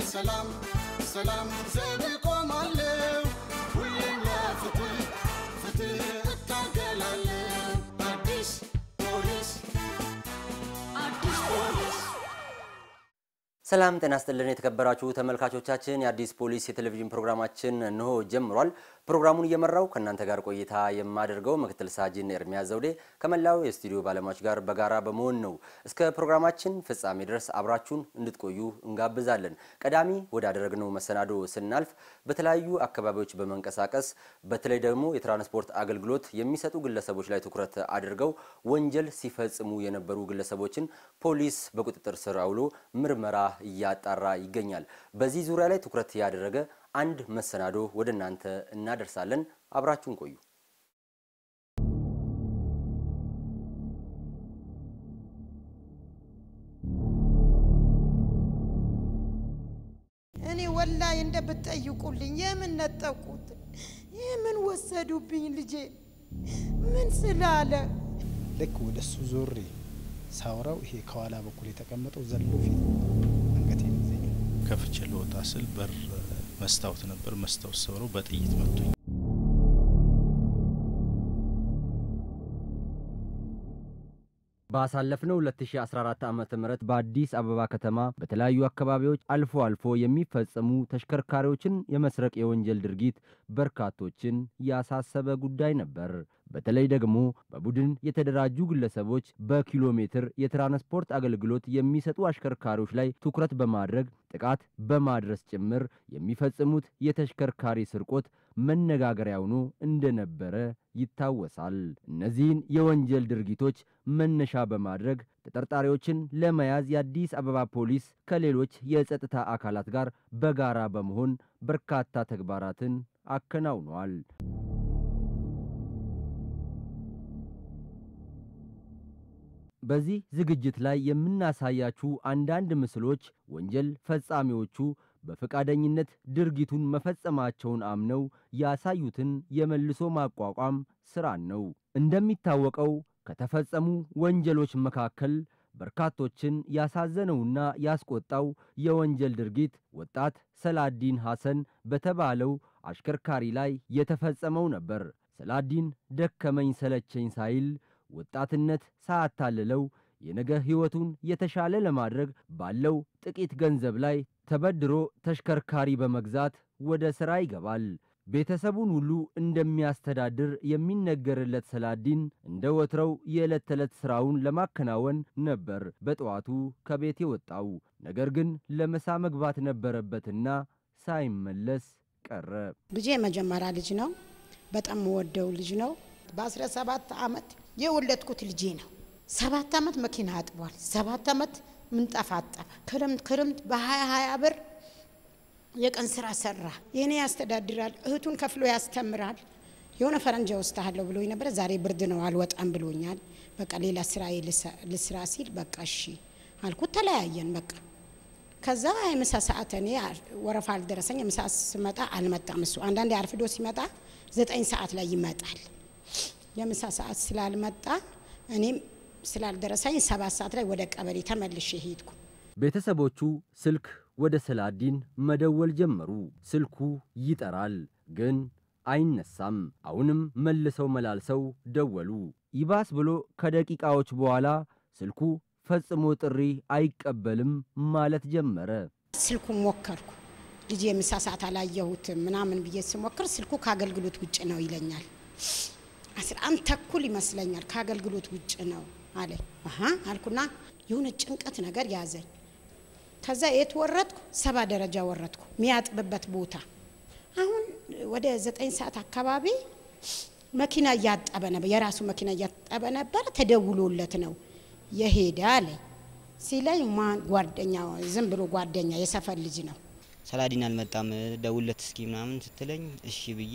ለሰላም ሰላም ዘብ ቆማለሁ ሁሌም ለፍትህ ፍትህ እታገላለሁ አዲስ ፖሊስ አዲስ ፖሊስ ሰላም ጤና ስጥልን የተከበራችሁ ተመልካቾቻችን፣ የአዲስ ፖሊስ የቴሌቪዥን ፕሮግራማችን እንሆ ጀምሯል። ፕሮግራሙን እየመራው ከእናንተ ጋር ቆይታ የማደርገው ምክትል ሳጅን ኤርሚያስ ዘውዴ ከመላው የስቱዲዮ ባለሙያዎች ጋር በጋራ በመሆን ነው። እስከ ፕሮግራማችን ፍጻሜ ድረስ አብራችሁን እንድትቆዩ እንጋብዛለን። ቀዳሚ ወዳደረግነው መሰናዶ ስናልፍ በተለያዩ አካባቢዎች በመንቀሳቀስ በተለይ ደግሞ የትራንስፖርት አገልግሎት የሚሰጡ ግለሰቦች ላይ ትኩረት አድርገው ወንጀል ሲፈጽሙ የነበሩ ግለሰቦችን ፖሊስ በቁጥጥር ስር አውሎ ምርመራ እያጣራ ይገኛል። በዚህ ዙሪያ ላይ ትኩረት ያደረገ አንድ መሰናዶ ወደ እናንተ እናደርሳለን። አብራችሁን ቆዩ። እኔ ወላሂ እንደ ብትጠይቁልኝ የምን ነጠቁት? የምን ወሰዱብኝ? ልጄ ምን ስላለ ልክ ወደ እሱ ዞሬ ሳውራው ይሄ ከኋላ በኩል የተቀመጠው ዘሎ ፊት አንገቴን ይዘኝ ከፍቼ ልወጣ ስል በር መስታወት ነበር። መስታወት ሰብረው በጥይት መቱኝ። ባሳለፍነው 2014 ዓ.ም በአዲስ አበባ ከተማ በተለያዩ አካባቢዎች አልፎ አልፎ የሚፈጸሙ ተሽከርካሪዎችን የመስረቅ የወንጀል ድርጊት በርካቶችን ያሳሰበ ጉዳይ ነበር። በተለይ ደግሞ በቡድን የተደራጁ ግለሰቦች በኪሎ ሜትር የትራንስፖርት አገልግሎት የሚሰጡ አሽከርካሪዎች ላይ ትኩረት በማድረግ ጥቃት በማድረስ ጭምር የሚፈጽሙት የተሽከርካሪ ስርቆት መነጋገሪያ ሆኖ እንደነበረ ይታወሳል። እነዚህን የወንጀል ድርጊቶች መነሻ በማድረግ ተጠርጣሪዎችን ለመያዝ የአዲስ አበባ ፖሊስ ከሌሎች የጸጥታ አካላት ጋር በጋራ በመሆን በርካታ ተግባራትን አከናውኗል። በዚህ ዝግጅት ላይ የምናሳያችሁ አንዳንድ ምስሎች ወንጀል ፈጻሚዎቹ በፈቃደኝነት ድርጊቱን መፈጸማቸውን አምነው ያሳዩትን የመልሶ ማቋቋም ስራን ነው። እንደሚታወቀው ከተፈጸሙ ወንጀሎች መካከል በርካቶችን ያሳዘነውና ያስቆጣው የወንጀል ድርጊት ወጣት ሰላዲን ሐሰን በተባለው አሽከርካሪ ላይ የተፈጸመው ነበር። ሰላዲን ደከመኝ ሰለቸኝ ሳይል ወጣትነት ሳያታልለው የነገ ሕይወቱን የተሻለ ለማድረግ ባለው ጥቂት ገንዘብ ላይ ተበድሮ ተሽከርካሪ በመግዛት ወደ ሥራ ይገባል። ቤተሰቡን ሁሉ እንደሚያስተዳድር የሚነገርለት ሰላዲን እንደ ወትረው የዕለት ተዕለት ሥራውን ለማከናወን ነበር በጠዋቱ ከቤት የወጣው። ነገር ግን ለምሳ መግባት ነበረበትና ሳይመለስ ቀረ። ልጄ የመጀመሪያ ልጅ ነው። በጣም የምወደው ልጅ ነው። በአስራ ሰባት ዓመት የወለድኩት ልጄ ነው። ሰባት ዓመት መኪና አጥቧል። ሰባት ዓመት ምንጣፍ አጠበ። ክርምት ክርምት በሀያ ሀያ ብር የቀን ስራ ሰራ። የኔ ያስተዳድራል፣ እህቱን ከፍሎ ያስተምራል። የሆነ ፈረንጃ ወስድሃለሁ ብሎኝ ነበረ። ዛሬ ብርድ ነው አልወጣም ብሎኛል። በቃ ሌላ ስራ ልስራ ሲል በቃ እሺ አልኩት። ተለያየን በቃ ከዛ የምሳ ሰዓት እኔ ወረፋ አልደረሰኝ። የምሳ ስመጣ አልመጣም እሱ። አንዳንዴ አርፍዶ ሲመጣ ዘጠኝ ሰዓት ላይ ይመጣል። የምሳ ሰዓት ስላልመጣ እኔም ስላልደረሰኝ ሰባት ሰዓት ላይ ወደ ቀበሌ ተመልሼ ሄድኩ። ቤተሰቦቹ ስልክ ወደ ሰላዲን መደወል ጀመሩ። ስልኩ ይጠራል፣ ግን አይነሳም። አሁንም መልሰው መላልሰው ደወሉ። ይባስ ብሎ ከደቂቃዎች በኋላ ስልኩ ፈጽሞ ጥሪ አይቀበልም ማለት ጀመረ። ስልኩ ሞከርኩ። ልጅ የምሳ ሰዓት አላየሁትም ምናምን ብዬ ስሞክር ስልኩ ከአገልግሎት ውጭ ነው ይለኛል። አስራ አንድ ተኩል ይመስለኛል ከአገልግሎት ውጭ ነው አለ። አሀ አልኩና የሆነ ጭንቀት ነገር ያዘኝ። ከዛ የት ወረድኩ? ሰባ ደረጃ ወረድኩ፣ የሚያጥብበት ቦታ። አሁን ወደ ዘጠኝ ሰዓት አካባቢ መኪና እያጠበ ነበር፣ የራሱ መኪና እያጠበ ነበር። ተደውሎለት ነው የሄደ አለ ሲለኝ፣ ማን ጓደኛ፣ ዝም ብሎ ጓደኛ፣ የሰፈር ልጅ ነው። ሰላዲን አልመጣም ደውለት እስኪ ምናምን ስትለኝ እሺ ብዬ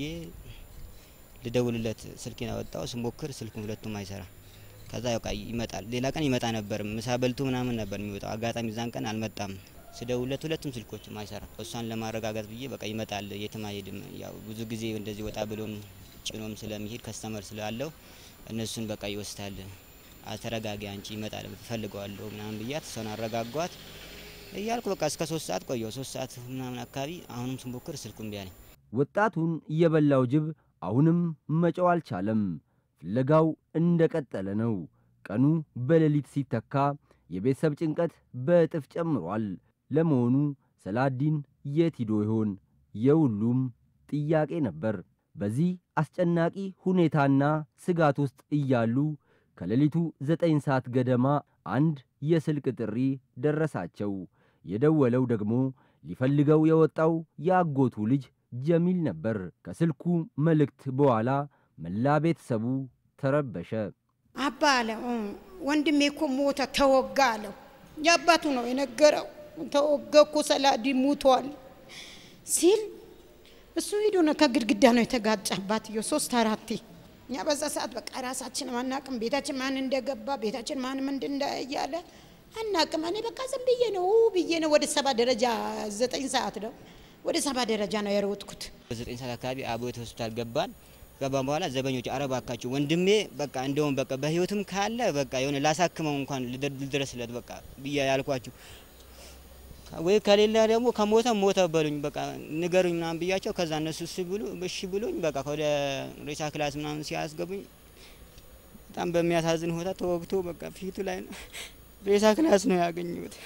ልደውልለት ስልኬን አወጣው። ስሞክር ስልኩ ሁለቱም አይሰራ። ከዛ ያው ይመጣል። ሌላ ቀን ይመጣ ነበር፣ ምሳ በልቶ ምናምን ነበር የሚወጣው። አጋጣሚ ዛን ቀን አልመጣም። ስደውልለት ሁለቱም ስልኮችም አይሰራ። እሷን ለማረጋጋት ብዬ በቃ ይመጣል፣ የትም አይሄድም። ያው ብዙ ጊዜ እንደዚህ ወጣ ብሎም ጭኖም ስለሚሄድ ከስተመር ስላለው እነሱን በቃ ይወስዳል። ተረጋጊ አንቺ ይመጣል፣ ፈልገዋለሁ ምናምን ብያት እሷን አረጋጓት። እያልኩ በቃ እስከ ሶስት ሰዓት ቆየሁ። ሶስት ሰዓት ምናምን አካባቢ አሁንም ስሞክር ስልኩ እምቢ አለኝ። ወጣቱን የበላው ጅብ አሁንም መጨው አልቻለም። ፍለጋው እንደቀጠለ ነው። ቀኑ በሌሊት ሲተካ የቤተሰብ ጭንቀት በእጥፍ ጨምሯል። ለመሆኑ ሰላዲን የት ሂዶ ይሆን? የሁሉም ጥያቄ ነበር። በዚህ አስጨናቂ ሁኔታና ስጋት ውስጥ እያሉ ከሌሊቱ ዘጠኝ ሰዓት ገደማ አንድ የስልክ ጥሪ ደረሳቸው። የደወለው ደግሞ ሊፈልገው የወጣው የአጎቱ ልጅ ጀሚል ነበር። ከስልኩ መልእክት በኋላ መላ ቤተሰቡ ተረበሸ። አባ አለ ወንድሜ እኮ ሞተ ተወጋ አለው። የአባቱ ነው የነገረው። ተወጋ እኮ ሰላዲ ሙቷል ሲል እሱ ሂዶ ነው ከግድግዳ ነው የተጋጨ አባትዮ ሶስት አራቴ። እኛ በዛ ሰዓት በቃ ራሳችን አናቅም፣ ቤታችን ማን እንደገባ ቤታችን ማን ምንድን እንደ እያለ አናቅም። እኔ በቃ ዝም ብዬ ነው ብዬ ነው ወደ ሰባ ደረጃ ዘጠኝ ሰዓት ነው ወደ ሰባ ደረጃ ነው የሮጥኩት። በዘጠኝ ሰዓት አካባቢ አቦት ሆስፒታል ገባን። ገባን በኋላ ዘበኞች አረባካችሁ ወንድሜ በቃ እንደውም በቃ በህይወትም ካለ በቃ የሆነ ላሳክመው እንኳን ልድረስለት በቃ ብዬ ያልኳችሁ ወይ ከሌለ ደግሞ ከሞተ ሞተ በሉኝ በቃ ንገሩኝ ምናምን ብያቸው ከዛ እነሱ እሺ ብሉ እሺ ብሉኝ በቃ ወደ ሬሳ ክላስ ምናምን ሲያስገቡኝ በጣም በሚያሳዝን ሁኔታ ተወግቶ በቃ ፊቱ ላይ ነው ሬሳ ክላስ ነው ያገኙት።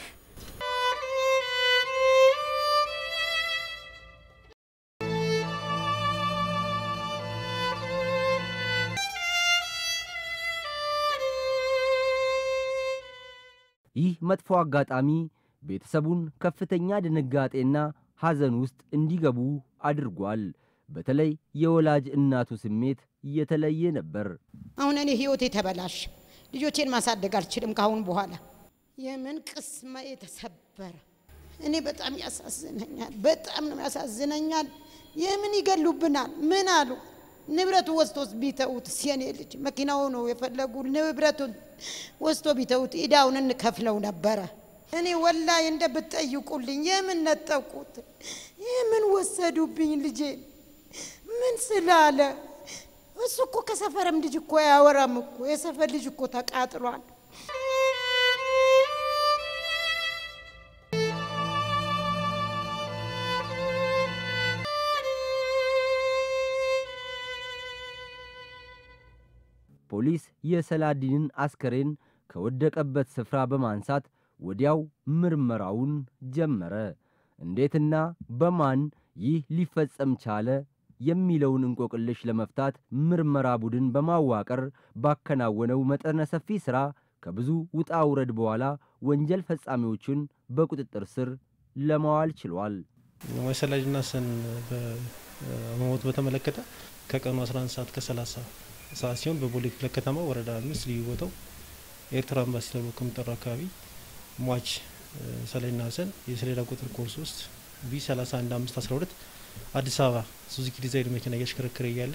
ይህ መጥፎ አጋጣሚ ቤተሰቡን ከፍተኛ ድንጋጤና ሐዘን ውስጥ እንዲገቡ አድርጓል። በተለይ የወላጅ እናቱ ስሜት የተለየ ነበር። አሁን እኔ ህይወቴ ተበላሽ፣ ልጆቼን ማሳደግ አልችልም ካሁን በኋላ። የምን ቅስማ የተሰበረ እኔ በጣም ያሳዝነኛል፣ በጣም ነው ያሳዝነኛል። የምን ይገሉብናል? ምን አሉ? ንብረቱ ወስዶስ ቢተውት የኔ ልጅ መኪናው ነው የፈለጉ ንብረቱን ወስዶ ቢተውት ኢዳውን እንከፍለው ነበረ። እኔ ወላሂ እንደ ብትጠይቁልኝ የምን ነጠቁት? የምን ወሰዱብኝ ልጄን? ምን ስላለ? እሱ እኮ ከሰፈርም ልጅ እኮ አያወራም እኮ የሰፈር ልጅ እኮ ተቃጥሏል። ፖሊስ የሰላዲንን አስከሬን ከወደቀበት ስፍራ በማንሳት ወዲያው ምርመራውን ጀመረ። እንዴትና በማን ይህ ሊፈጸም ቻለ የሚለውን እንቆቅልሽ ለመፍታት ምርመራ ቡድን በማዋቀር ባከናወነው መጠነ ሰፊ ሥራ ከብዙ ውጣ ውረድ በኋላ ወንጀል ፈጻሚዎቹን በቁጥጥር ስር ለማዋል ችሏል። የሰላጅና ሰን በመሞት በተመለከተ ከቀኑ 11 ሰዓት ከ30 ሰዓት ሲሆን በቦሌ ክፍለ ከተማ ወረዳ አምስት ልዩ ቦታው ኤርትራ ኤምባሲ ተብሎ ከሚጠራው አካባቢ ሟች ሰላይና ሀሰን የሰሌዳ ቁጥር ኮድ 3 ቢ 31512 አዲስ አበባ ሱዙኪ ዲዛይን መኪና እያሽከረከረ እያለ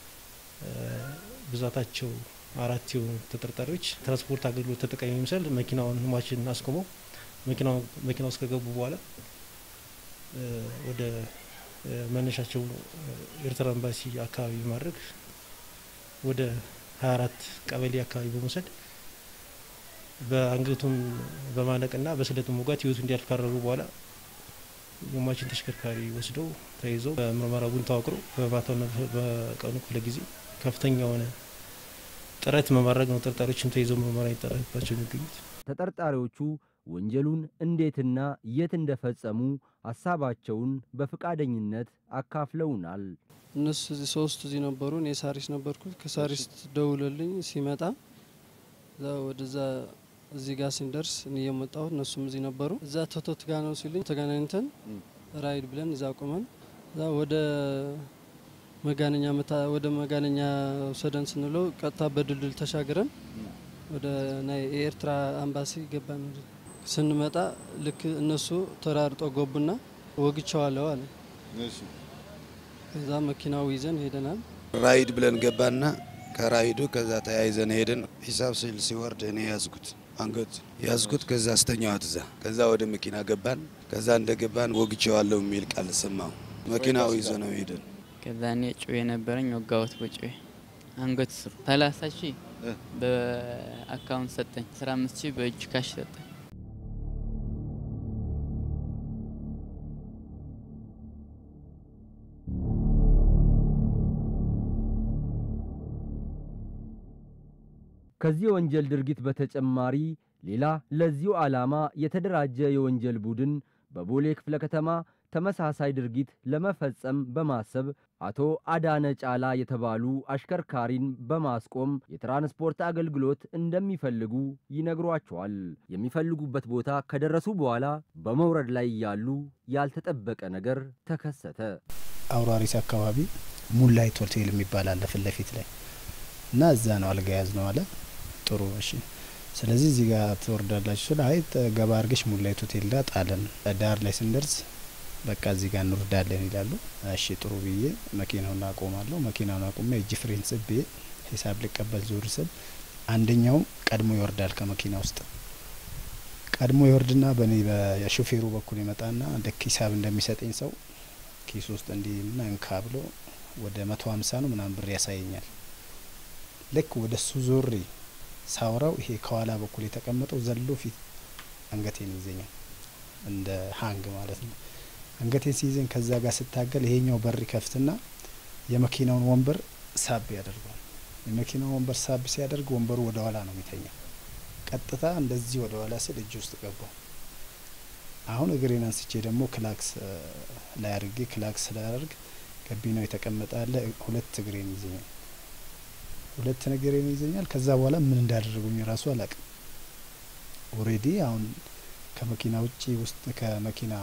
ብዛታቸው አራት የሆኑ ተጠርጣሪዎች ትራንስፖርት አገልግሎት ተጠቃሚ የሚመስል መኪናውን ሟችን አስቆመው መኪና ውስጥ ከገቡ በኋላ ወደ መነሻቸው ኤርትራ ኤምባሲ አካባቢ በማድረግ ወደ 24 ቀበሌ አካባቢ በመውሰድ በአንገቱን በማነቅና በስለት መውጋት ህይወቱ እንዲያልፍ ካደረጉ በኋላ የሟችን ተሽከርካሪ ወስደው ተይዘው በምርመራ ቡድን ተዋቅሮ በማታውና በቀኑ ክፍለ ጊዜ ከፍተኛ የሆነ ጥረት በማድረግ ነው ተጠርጣሪዎችም ተይዘው ምርመራ ይጠረግባቸው የሚገኙት። ተጠርጣሪዎቹ ወንጀሉን እንዴትና የት እንደፈጸሙ ሀሳባቸውን በፈቃደኝነት አካፍለውናል። እነሱ እዚህ ሶስቱ እዚህ ነበሩ። እኔ ሳሪስ ነበርኩት። ከሳሪስ ደውለልኝ ሲመጣ እዛ ወደዛ እዚህ ጋር ስንደርስ እኔ የመጣሁት እነሱም እዚህ ነበሩ። እዛ ቶቶት ጋ ነው ሲሉኝ ተገናኝተን ራይድ ብለን እዛ ቆመን እዛ ወደ መጋነኛ መታ ወደ መጋነኛ ውሰደን ስንለው ቀጥታ በድልድል ተሻግረን ወደ ናይ የኤርትራ አምባሲ ገባን። ስንመጣ ልክ እነሱ ተራርጦ ገቡና ወግቸዋለሁ አለ። ከዛ መኪናው ይዘን ሄደናል። ራይድ ብለን ገባና ከራይዱ ከዛ ተያይዘን ሄደን ሂሳብ ስል ሲወርድ እኔ ያዝኩት አንገት ያዝኩት። ከዛ አስተኛዋት እዛ። ከዛ ወደ መኪና ገባን። ከዛ እንደገባን ወግቼዋለሁ የሚል ቃል ሰማሁ። መኪናው ይዞ ነው ሄደን። ከዛ እኔ ጩቤ ነበረኝ ወጋሁት በጩቤ አንገት ስሩ። ሰላሳ ሺህ በአካውንት ሰጠኝ። አስራ አምስት ሺህ በእጅ ካሽ ሰጠኝ። ከዚህ የወንጀል ድርጊት በተጨማሪ ሌላ ለዚሁ ዓላማ የተደራጀ የወንጀል ቡድን በቦሌ ክፍለ ከተማ ተመሳሳይ ድርጊት ለመፈጸም በማሰብ አቶ አዳነ ጫላ የተባሉ አሽከርካሪን በማስቆም የትራንስፖርት አገልግሎት እንደሚፈልጉ ይነግሯቸዋል። የሚፈልጉበት ቦታ ከደረሱ በኋላ በመውረድ ላይ ያሉ ያልተጠበቀ ነገር ተከሰተ። አውራሪስ አካባቢ ሙንላይት ሆቴል የሚባል አለ ፊት ለፊት ላይ እና እዛ ነው አልጋ ያዝ ነው አለ። ጥሩ እሺ፣ ስለዚህ እዚህ ጋር ትወርዳላችሁ ስለ አይ ገባ አርገሽ ሙንላይት ሆቴል ጋር ጣለን። ዳር ላይ ስንደርስ በቃ እዚህ ጋር እንወርዳለን ይላሉ። እሺ ጥሩ ብዬ መኪናውን አቆማለሁ። መኪናውን አቁሜ እጅ ፍሬን ስቤ ሂሳብ ሊቀበል ዞር ስል አንደኛው ቀድሞ ይወርዳል ከመኪና ውስጥ ቀድሞ ይወርድና በእኔ በሹፌሩ በኩል ይመጣና ልክ ሂሳብ እንደሚሰጠኝ ሰው ኪስ ውስጥ እንዲህ ና እንካ ብሎ ወደ መቶ ሀምሳ ነው ምናምን ብር ያሳየኛል። ልክ ወደ እሱ ዞሬ ሳውራው ይሄ ከኋላ በኩል የተቀመጠው ዘሎ ፊት አንገቴን ይዘኛል፣ እንደ ሀንግ ማለት ነው። አንገቴን ሲይዘኝ ከዛ ጋር ስታገል ይሄኛው በር ይከፍትና የመኪናውን ወንበር ሳብ ያደርገዋል። የመኪናውን ወንበር ሳብ ሲያደርግ ወንበሩ ወደ ኋላ ነው የሚተኛው። ቀጥታ እንደዚህ ወደ ኋላ ስል እጅ ውስጥ ገባው። አሁን እግሬን አንስቼ ደግሞ ክላክስ ላይ አድርጌ ክላክስ ስላደርግ ገቢናው የተቀመጠ አለ። ሁለት እግሬን ይዘኛል፣ ሁለት እግሬን ይዘኛል። ከዛ በኋላ ምን እንዳደረጉኝ ራሱ አላቅም። ኦሬዲ አሁን ከመኪና ውጪ ውስጥ ከመኪና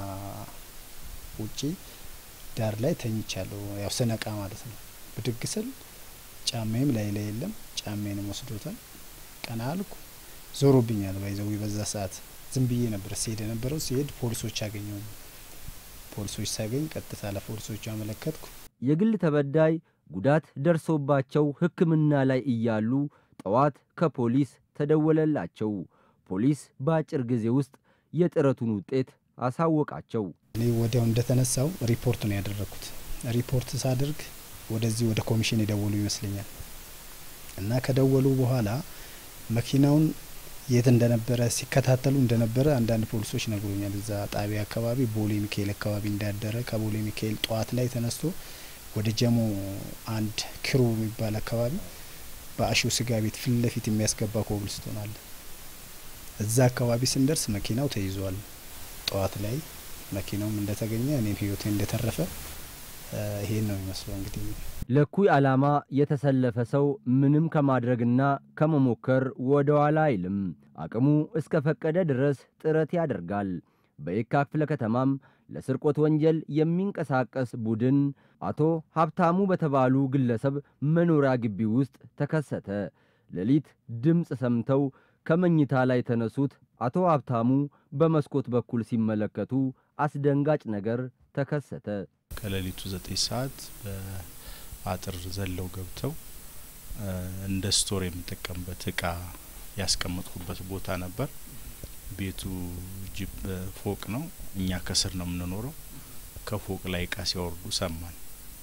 ውጪ ዳር ላይ ተኝቻለሁ። ያው ስነቃ ማለት ነው። ብድግ ስል ጫማዬም ላይ ላይ የለም። ጫማዬንም ወስዶታል። ቀና አልኩ። ዞሮብኛል። ባይዘዊ በዛ ሰዓት ዝም ብዬ ነበር ሲሄድ የነበረው። ሲሄድ ፖሊሶች አገኘው። ፖሊሶች ሳገኝ ቀጥታ ለፖሊሶቹ አመለከትኩ። የግል ተበዳይ ጉዳት ደርሶባቸው ሕክምና ላይ እያሉ ጠዋት ከፖሊስ ተደወለላቸው። ፖሊስ በአጭር ጊዜ ውስጥ የጥረቱን ውጤት አሳወቃቸው። እኔ ወዲያው እንደተነሳው ሪፖርት ነው ያደረግኩት። ሪፖርት ሳደርግ ወደዚህ ወደ ኮሚሽን የደወሉ ይመስለኛል እና ከደወሉ በኋላ መኪናውን የት እንደነበረ ሲከታተሉ እንደነበረ አንዳንድ ፖሊሶች ነግሮኛል። እዛ ጣቢያ አካባቢ ቦሌ ሚካኤል አካባቢ እንዳደረ ከቦሌ ሚካኤል ጠዋት ላይ ተነስቶ ወደ ጀሞ አንድ ክሩ የሚባል አካባቢ በአሹ ስጋ ቤት ፊት ለፊት የሚያስገባ ኮብልስቶን አለ። እዛ አካባቢ ስንደርስ መኪናው ተይዟል። ጠዋት ላይ መኪናውም እንደተገኘ እኔም ህይወቴ እንደተረፈ ይሄን ነው የሚመስለው እንግዲህ ለኩይ ዓላማ የተሰለፈ ሰው ምንም ከማድረግና ከመሞከር ወደ ኋላ አይልም። አቅሙ እስከ ፈቀደ ድረስ ጥረት ያደርጋል። በየካ ክፍለ ከተማም ለስርቆት ወንጀል የሚንቀሳቀስ ቡድን አቶ ሀብታሙ በተባሉ ግለሰብ መኖሪያ ግቢ ውስጥ ተከሰተ። ሌሊት ድምፅ ሰምተው ከመኝታ ላይ የተነሱት አቶ ሀብታሙ በመስኮት በኩል ሲመለከቱ አስደንጋጭ ነገር ተከሰተ። ከሌሊቱ ዘጠኝ ሰዓት በአጥር ዘለው ገብተው እንደ ስቶር የምጠቀምበት እቃ ያስቀመጥኩበት ቦታ ነበር። ቤቱ ጅብ ፎቅ ነው። እኛ ከስር ነው የምንኖረው። ከፎቅ ላይ እቃ ሲያወርዱ ሰማን።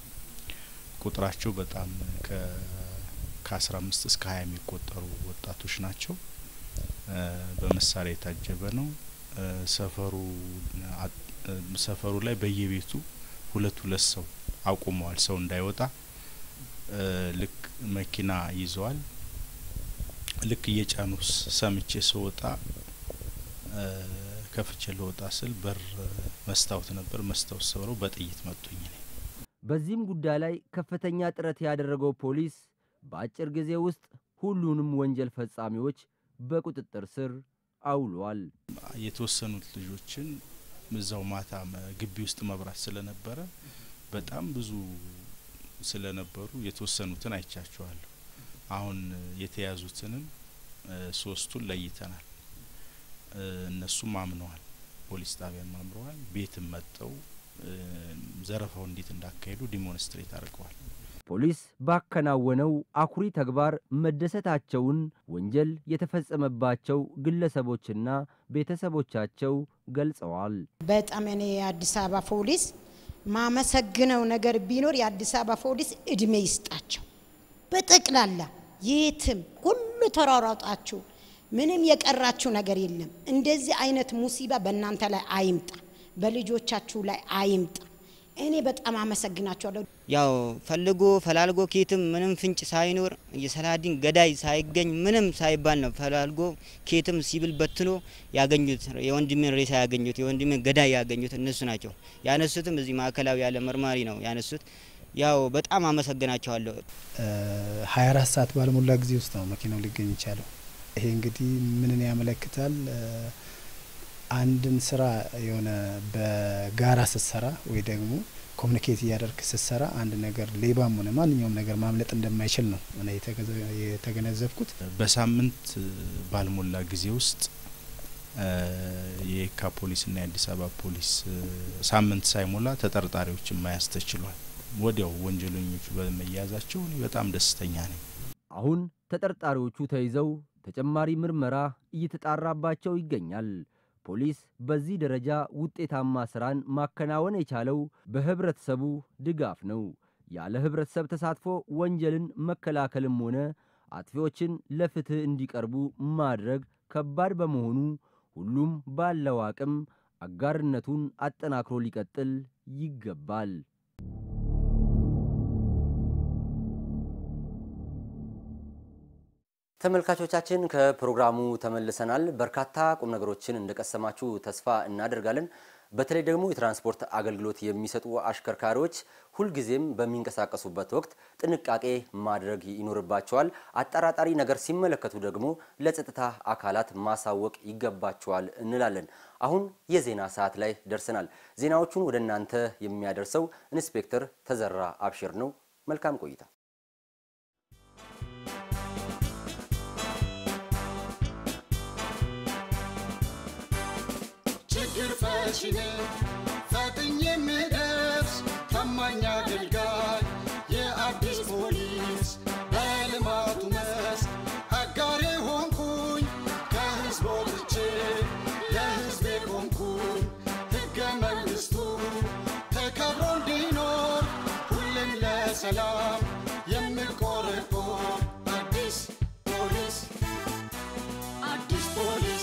ቁጥራቸው በጣም ከአስራ አምስት እስከ ሀያ የሚቆጠሩ ወጣቶች ናቸው። በመሳሪያ የታጀበ ነው። ሰፈሩ ሰፈሩ ላይ በየቤቱ ሁለት ሁለት ሰው አቁመዋል፣ ሰው እንዳይወጣ። ልክ መኪና ይዘዋል። ልክ እየጫኑ ሰምቼ ስወጣ ከፍቼ ልወጣ ስል በር መስታወት ነበር፣ መስታወት ሰብረው በጥይት መቱኝ። እኔ በዚህም ጉዳይ ላይ ከፍተኛ ጥረት ያደረገው ፖሊስ በአጭር ጊዜ ውስጥ ሁሉንም ወንጀል ፈጻሚዎች በቁጥጥር ስር አውሏል። የተወሰኑት ልጆችን እዛው ማታ ግቢ ውስጥ መብራት ስለነበረ በጣም ብዙ ስለነበሩ የተወሰኑትን አይቻቸዋለሁ። አሁን የተያዙትንም ሶስቱን ለይተናል። እነሱም አምነዋል፣ ፖሊስ ጣቢያም አምረዋል። ቤትም መጠው ዘረፋው እንዴት እንዳካሄዱ ዲሞንስትሬት አድርገዋል። ፖሊስ ባከናወነው አኩሪ ተግባር መደሰታቸውን ወንጀል የተፈጸመባቸው ግለሰቦችና ቤተሰቦቻቸው ገልጸዋል። በጣም እኔ የአዲስ አበባ ፖሊስ ማመሰግነው ነገር ቢኖር የአዲስ አበባ ፖሊስ እድሜ ይስጣቸው። በጠቅላላ የትም ሁሉ ተሯሯጣችሁ፣ ምንም የቀራችሁ ነገር የለም። እንደዚህ አይነት ሙሲባ በእናንተ ላይ አይምጣ፣ በልጆቻችሁ ላይ አይምጣ። እኔ በጣም አመሰግናቸዋለሁ። ያው ፈልጎ ፈላልጎ ኬትም ምንም ፍንጭ ሳይኖር የሰላዲን ገዳይ ሳይገኝ ምንም ሳይባል ነው ፈላልጎ ኬትም ሲብል በትኖ ያገኙት የወንድሜን ሬሳ ያገኙት የወንድሜን ገዳይ ያገኙት እነሱ ናቸው። ያነሱትም እዚህ ማዕከላዊ ያለ መርማሪ ነው ያነሱት። ያው በጣም አመሰግናቸዋለሁ። ሀያ አራት ሰዓት ባልሞላ ጊዜ ውስጥ ነው መኪናው ሊገኝ ይቻለው። ይሄ እንግዲህ ምንን ያመለክታል? አንድን ስራ የሆነ በጋራ ስትሰራ ወይ ደግሞ ኮሚኒኬት እያደርግ ስትሰራ አንድ ነገር ሌባም ሆነ ማንኛውም ነገር ማምለጥ እንደማይችል ነው እኔ የተገነዘብኩት። በሳምንት ባልሞላ ጊዜ ውስጥ የየካ ፖሊስና የአዲስ አበባ ፖሊስ ሳምንት ሳይሞላ ተጠርጣሪዎችን መያዝ ተችሏል። ወዲያው ወንጀለኞቹ በመያዛቸው እኔ በጣም ደስተኛ ነኝ። አሁን ተጠርጣሪዎቹ ተይዘው ተጨማሪ ምርመራ እየተጣራባቸው ይገኛል። ፖሊስ በዚህ ደረጃ ውጤታማ ስራን ማከናወን የቻለው በህብረተሰቡ ድጋፍ ነው። ያለ ህብረተሰብ ተሳትፎ ወንጀልን መከላከልም ሆነ አጥፊዎችን ለፍትህ እንዲቀርቡ ማድረግ ከባድ በመሆኑ ሁሉም ባለው አቅም አጋርነቱን አጠናክሮ ሊቀጥል ይገባል። ተመልካቾቻችን ከፕሮግራሙ ተመልሰናል። በርካታ ቁም ነገሮችን እንደቀሰማችሁ ተስፋ እናደርጋለን። በተለይ ደግሞ የትራንስፖርት አገልግሎት የሚሰጡ አሽከርካሪዎች ሁልጊዜም በሚንቀሳቀሱበት ወቅት ጥንቃቄ ማድረግ ይኖርባቸዋል። አጠራጣሪ ነገር ሲመለከቱ ደግሞ ለጸጥታ አካላት ማሳወቅ ይገባቸዋል እንላለን። አሁን የዜና ሰዓት ላይ ደርሰናል። ዜናዎቹን ወደ እናንተ የሚያደርሰው ኢንስፔክተር ተዘራ አብሽር ነው። መልካም ቆይታ። ችግር ፈቺ ነኝ ፈጥኜ የምደርስ ታማኝ አገልጋይ የአዲስ ፖሊስ በልማቱ መስክ አጋሬ ሆንኩኝ ከህዝብ ወጥቼ ለህዝቤ ቆምኩኝ ሕገ መንግሥቱ ተከብሮ እንዲኖር ሁሌም ለሰላም የምቆረቆር አዲስ ፖሊስ አዲስ ፖሊስ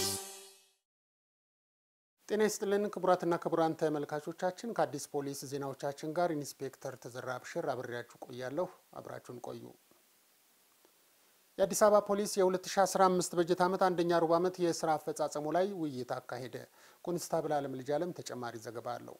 ጤና ይስጥልን ክቡራትና ክቡራን ተመልካቾቻችን፣ ከአዲስ ፖሊስ ዜናዎቻችን ጋር ኢንስፔክተር ተዘራ አብሽር አብሬያችሁ ቆያለሁ። አብራችሁን ቆዩ። የአዲስ አበባ ፖሊስ የ2015 በጀት ዓመት አንደኛ ሩብ ዓመት የስራ አፈጻጸሙ ላይ ውይይት አካሄደ። ኮንስታብል አለም ልጅ አለም ተጨማሪ ዘገባ አለው።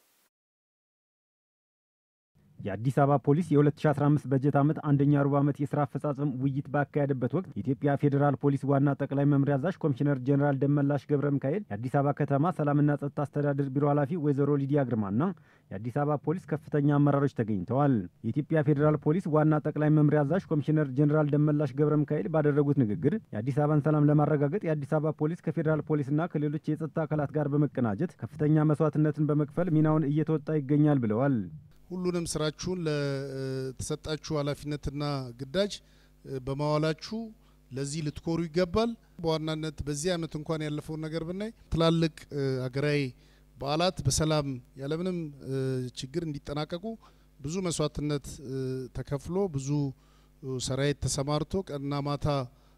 የአዲስ አበባ ፖሊስ የ2015 በጀት ዓመት አንደኛ ሩብ ዓመት የስራ አፈጻጸም ውይይት ባካሄደበት ወቅት የኢትዮጵያ ፌዴራል ፖሊስ ዋና ጠቅላይ መምሪያ አዛዥ ኮሚሽነር ጀኔራል ደመላሽ ገብረ ሚካኤል፣ የአዲስ አበባ ከተማ ሰላምና ጸጥታ አስተዳደር ቢሮ ኃላፊ ወይዘሮ ሊዲያ ግርማና የአዲስ አበባ ፖሊስ ከፍተኛ አመራሮች ተገኝተዋል። የኢትዮጵያ ፌዴራል ፖሊስ ዋና ጠቅላይ መምሪያ አዛዥ ኮሚሽነር ጀኔራል ደመላሽ ገብረ ሚካኤል ባደረጉት ንግግር የአዲስ አበባን ሰላም ለማረጋገጥ የአዲስ አበባ ፖሊስ ከፌዴራል ፖሊስና ከሌሎች የጸጥታ አካላት ጋር በመቀናጀት ከፍተኛ መስዋዕትነትን በመክፈል ሚናውን እየተወጣ ይገኛል ብለዋል። ሁሉንም ስራችሁን ለተሰጣችሁ ኃላፊነትና ግዳጅ በማዋላችሁ ለዚህ ልትኮሩ ይገባል። በዋናነት በዚህ ዓመት እንኳን ያለፈውን ነገር ብናይ ትላልቅ ሀገራዊ በዓላት በሰላም ያለምንም ችግር እንዲጠናቀቁ ብዙ መስዋዕትነት ተከፍሎ ብዙ ሰራዊት ተሰማርቶ ቀንና ማታ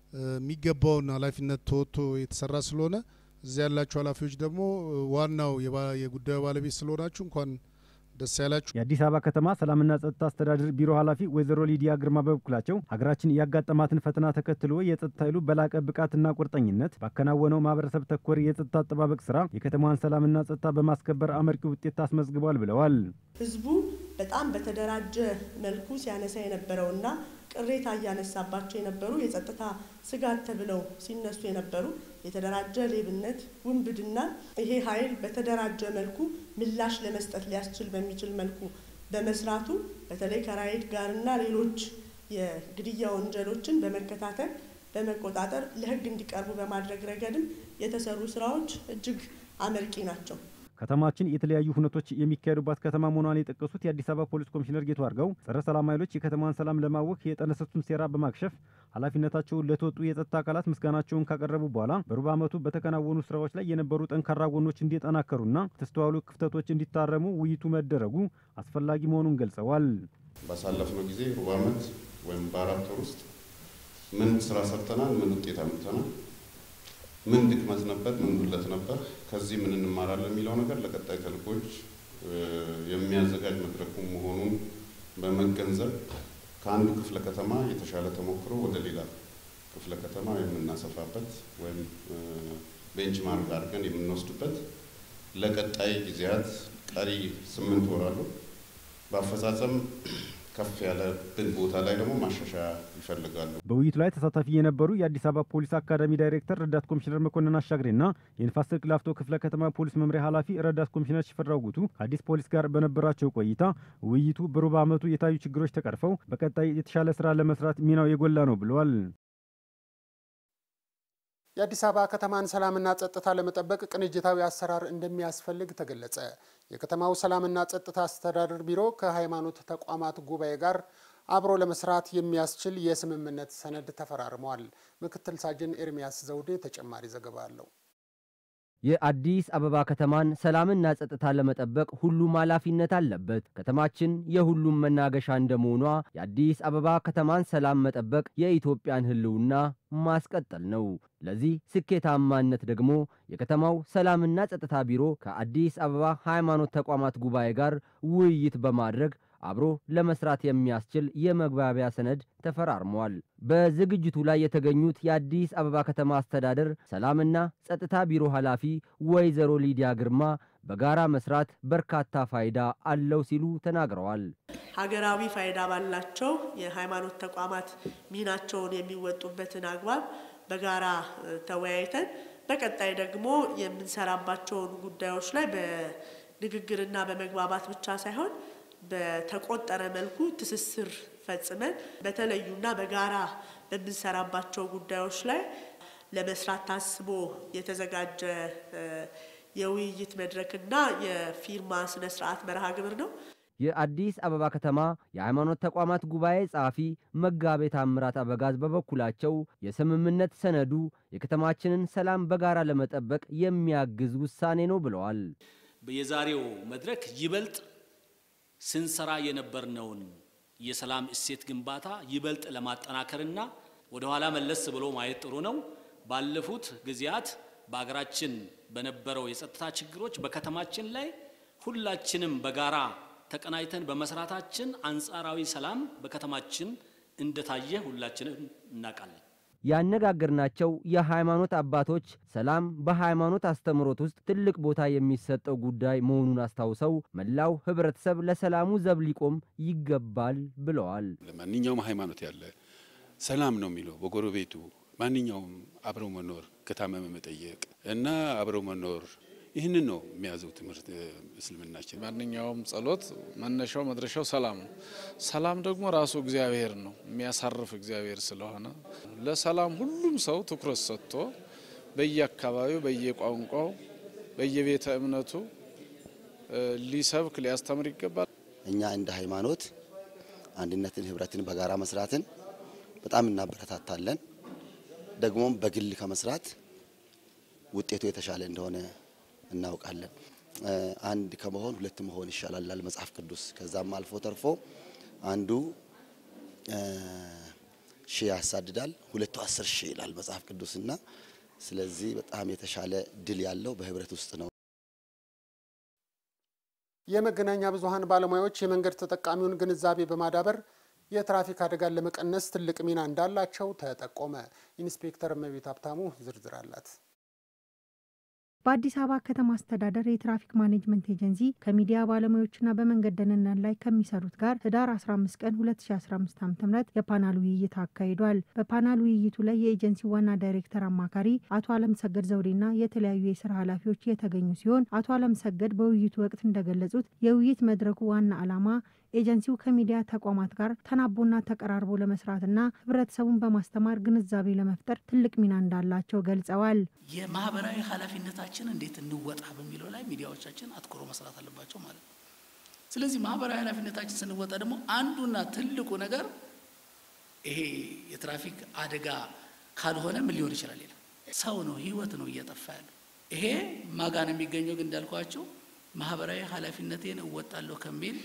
የሚገባውን ኃላፊነት ተወጥቶ የተሰራ ስለሆነ እዚያ ያላችሁ ኃላፊዎች ደግሞ ዋናው የጉዳዩ ባለቤት ስለሆናችሁ እንኳን ደስ ያላችሁ። የአዲስ አበባ ከተማ ሰላምና ጸጥታ አስተዳደር ቢሮ ኃላፊ ወይዘሮ ሊዲያ ግርማ በበኩላቸው ሀገራችን ያጋጠማትን ፈተና ተከትሎ የጸጥታ ኃይሉ በላቀ ብቃትና ቁርጠኝነት ባከናወነው ማህበረሰብ ተኮር የጸጥታ አጠባበቅ ስራ የከተማዋን ሰላምና ጸጥታ በማስከበር አመርቂ ውጤት አስመዝግቧል ብለዋል። ህዝቡ በጣም በተደራጀ መልኩ ሲያነሳ የነበረውና ቅሬታ እያነሳባቸው የነበሩ የጸጥታ ስጋት ተብለው ሲነሱ የነበሩ የተደራጀ ሌብነት፣ ውንብድና ይሄ ኃይል በተደራጀ መልኩ ምላሽ ለመስጠት ሊያስችል በሚችል መልኩ በመስራቱ በተለይ ከራይድ ጋርና ሌሎች የግድያ ወንጀሎችን በመከታተል በመቆጣጠር ለህግ እንዲቀርቡ በማድረግ ረገድም የተሰሩ ስራዎች እጅግ አመርቂ ናቸው። ከተማችን የተለያዩ ሁነቶች የሚካሄዱባት ከተማ መሆኗን የጠቀሱት የአዲስ አበባ ፖሊስ ኮሚሽነር ጌቱ አርጋው ጸረ ሰላም ኃይሎች የከተማዋን ሰላም ለማወክ የጠነሰሱትን ሴራ በማክሸፍ ኃላፊነታቸውን ለተወጡ የጸጥታ አካላት ምስጋናቸውን ካቀረቡ በኋላ በሩብ ዓመቱ በተከናወኑ ስራዎች ላይ የነበሩ ጠንካራ ጎኖች እንዲጠናከሩና የተስተዋሉ ክፍተቶች እንዲታረሙ ውይይቱ መደረጉ አስፈላጊ መሆኑን ገልጸዋል። ባሳለፍነው ጊዜ ሩብ ዓመት ወይም በአራት ወር ውስጥ ምን ስራ ሰርተናል? ምን ውጤት አምጥተናል? ምን ድክመት ነበር? ምን ጉድለት ነበር? ከዚህ ምን እንማራለን የሚለው ነገር ለቀጣይ ተልእኮች የሚያዘጋጅ መድረኩ መሆኑን በመገንዘብ ከአንዱ ክፍለ ከተማ የተሻለ ተሞክሮ ወደ ሌላ ክፍለ ከተማ የምናሰፋበት ወይም ቤንችማርክ አድርገን የምንወስድበት ለቀጣይ ጊዜያት ቀሪ ስምንት ወር አሉ። በአፈጻጸም ከፍ ያለብን ቦታ ላይ ደግሞ ማሻሻያ ይፈልጋሉ። በውይይቱ ላይ ተሳታፊ የነበሩ የአዲስ አበባ ፖሊስ አካዳሚ ዳይሬክተር ረዳት ኮሚሽነር መኮንን አሻግሬና የንፋስ ስልክ ላፍቶ ክፍለ ከተማ ፖሊስ መምሪያ ኃላፊ ረዳት ኮሚሽነር ሽፈራው ጉቱ ከአዲስ ፖሊስ ጋር በነበራቸው ቆይታ ውይይቱ በሩብ ዓመቱ የታዩ ችግሮች ተቀርፈው በቀጣይ የተሻለ ስራ ለመስራት ሚናው የጎላ ነው ብለዋል። የአዲስ አበባ ከተማን ሰላምና ጸጥታ ለመጠበቅ ቅንጅታዊ አሰራር እንደሚያስፈልግ ተገለጸ። የከተማው ሰላምና ጸጥታ አስተዳደር ቢሮ ከሃይማኖት ተቋማት ጉባኤ ጋር አብሮ ለመስራት የሚያስችል የስምምነት ሰነድ ተፈራርመዋል። ምክትል ሳጅን ኤርሚያስ ዘውዴ ተጨማሪ ዘገባ አለው። የአዲስ አበባ ከተማን ሰላምና ጸጥታ ለመጠበቅ ሁሉም ኃላፊነት አለበት። ከተማችን የሁሉም መናገሻ እንደመሆኗ የአዲስ አበባ ከተማን ሰላም መጠበቅ የኢትዮጵያን ሕልውና ማስቀጠል ነው። ለዚህ ስኬታማነት ደግሞ የከተማው ሰላምና ጸጥታ ቢሮ ከአዲስ አበባ ሃይማኖት ተቋማት ጉባኤ ጋር ውይይት በማድረግ አብሮ ለመስራት የሚያስችል የመግባቢያ ሰነድ ተፈራርሟል። በዝግጅቱ ላይ የተገኙት የአዲስ አበባ ከተማ አስተዳደር ሰላምና ጸጥታ ቢሮ ኃላፊ ወይዘሮ ሊዲያ ግርማ በጋራ መስራት በርካታ ፋይዳ አለው ሲሉ ተናግረዋል። ሀገራዊ ፋይዳ ባላቸው የሃይማኖት ተቋማት ሚናቸውን የሚወጡበትን አግባብ በጋራ ተወያይተን በቀጣይ ደግሞ የምንሰራባቸውን ጉዳዮች ላይ በንግግርና በመግባባት ብቻ ሳይሆን በተቆጠረ መልኩ ትስስር ፈጽመን በተለዩና በጋራ በምንሰራባቸው ጉዳዮች ላይ ለመስራት ታስቦ የተዘጋጀ የውይይት መድረክና የፊርማ ስነ ስርዓት መርሃ ግብር ነው። የአዲስ አበባ ከተማ የሃይማኖት ተቋማት ጉባኤ ጸሐፊ መጋቤ ታምራት አበጋዝ በበኩላቸው የስምምነት ሰነዱ የከተማችንን ሰላም በጋራ ለመጠበቅ የሚያግዝ ውሳኔ ነው ብለዋል። የዛሬው መድረክ ይበልጥ ስንሰራ የነበርነውን የሰላም እሴት ግንባታ ይበልጥ ለማጠናከርና ወደ ኋላ መለስ ብሎ ማየት ጥሩ ነው። ባለፉት ጊዜያት በአገራችን በነበረው የጸጥታ ችግሮች በከተማችን ላይ ሁላችንም በጋራ ተቀናጅተን በመስራታችን አንጻራዊ ሰላም በከተማችን እንደታየ ሁላችንም እናውቃለን። ያነጋገርናቸው የሃይማኖት አባቶች ሰላም በሃይማኖት አስተምህሮት ውስጥ ትልቅ ቦታ የሚሰጠው ጉዳይ መሆኑን አስታውሰው መላው ሕብረተሰብ ለሰላሙ ዘብ ሊቆም ይገባል ብለዋል። ለማንኛውም ሃይማኖት ያለ ሰላም ነው የሚለው በጎረቤቱ ማንኛውም አብረው መኖር፣ ከታመመ መጠየቅ እና አብረው መኖር ይህንን ነው የሚያዘው ትምህርት እስልምናችን። ማንኛውም ጸሎት መነሻው መድረሻው ሰላም ነው። ሰላም ደግሞ ራሱ እግዚአብሔር ነው የሚያሳርፍ እግዚአብሔር ስለሆነ ለሰላም ሁሉም ሰው ትኩረት ሰጥቶ በየአካባቢው፣ በየቋንቋው፣ በየቤተ እምነቱ ሊሰብክ ሊያስተምር ይገባል። እኛ እንደ ሃይማኖት አንድነትን፣ ህብረትን፣ በጋራ መስራትን በጣም እናበረታታለን። ደግሞም በግል ከመስራት ውጤቱ የተሻለ እንደሆነ እናውቃለን። አንድ ከመሆን ሁለት መሆን ይሻላል ይላል መጽሐፍ ቅዱስ። ከዛም አልፎ ተርፎ አንዱ ሺህ ያሳድዳል፣ ሁለቱ አስር ሺህ ይላል መጽሐፍ ቅዱስና ስለዚህ በጣም የተሻለ ድል ያለው በህብረት ውስጥ ነው። የመገናኛ ብዙኃን ባለሙያዎች የመንገድ ተጠቃሚውን ግንዛቤ በማዳበር የትራፊክ አደጋን ለመቀነስ ትልቅ ሚና እንዳላቸው ተጠቆመ። ኢንስፔክተር እመቤት ሀብታሙ ዝርዝር አላት። በአዲስ አበባ ከተማ አስተዳደር የትራፊክ ማኔጅመንት ኤጀንሲ ከሚዲያ ባለሙያዎችና በመንገድ ደህንነት ላይ ከሚሰሩት ጋር ህዳር 15 ቀን 2015 ዓ.ም የፓናል ውይይት አካሂዷል። በፓናል ውይይቱ ላይ የኤጀንሲው ዋና ዳይሬክተር አማካሪ አቶ አለምሰገድ ዘውዴና የተለያዩ የስራ ኃላፊዎች የተገኙ ሲሆን አቶ አለምሰገድ በውይይቱ ወቅት እንደገለጹት የውይይት መድረኩ ዋና ዓላማ ኤጀንሲው ከሚዲያ ተቋማት ጋር ተናቦና ተቀራርቦ ለመስራትና ህብረተሰቡን በማስተማር ግንዛቤ ለመፍጠር ትልቅ ሚና እንዳላቸው ገልጸዋል። የማህበራዊ ኃላፊነታችን እንዴት እንወጣ በሚለው ላይ ሚዲያዎቻችን አትኩሮ መስራት አለባቸው ማለት ነው። ስለዚህ ማህበራዊ ኃላፊነታችን ስንወጣ ደግሞ አንዱና ትልቁ ነገር ይሄ የትራፊክ አደጋ ካልሆነ ምን ሊሆን ይችላል? የለም ሰው ነው፣ ህይወት ነው እየጠፋ ያለው። ይሄ ማጋን የሚገኘው ግን እንዳልኳቸው ማህበራዊ ኃላፊነቴን እወጣለሁ ከሚል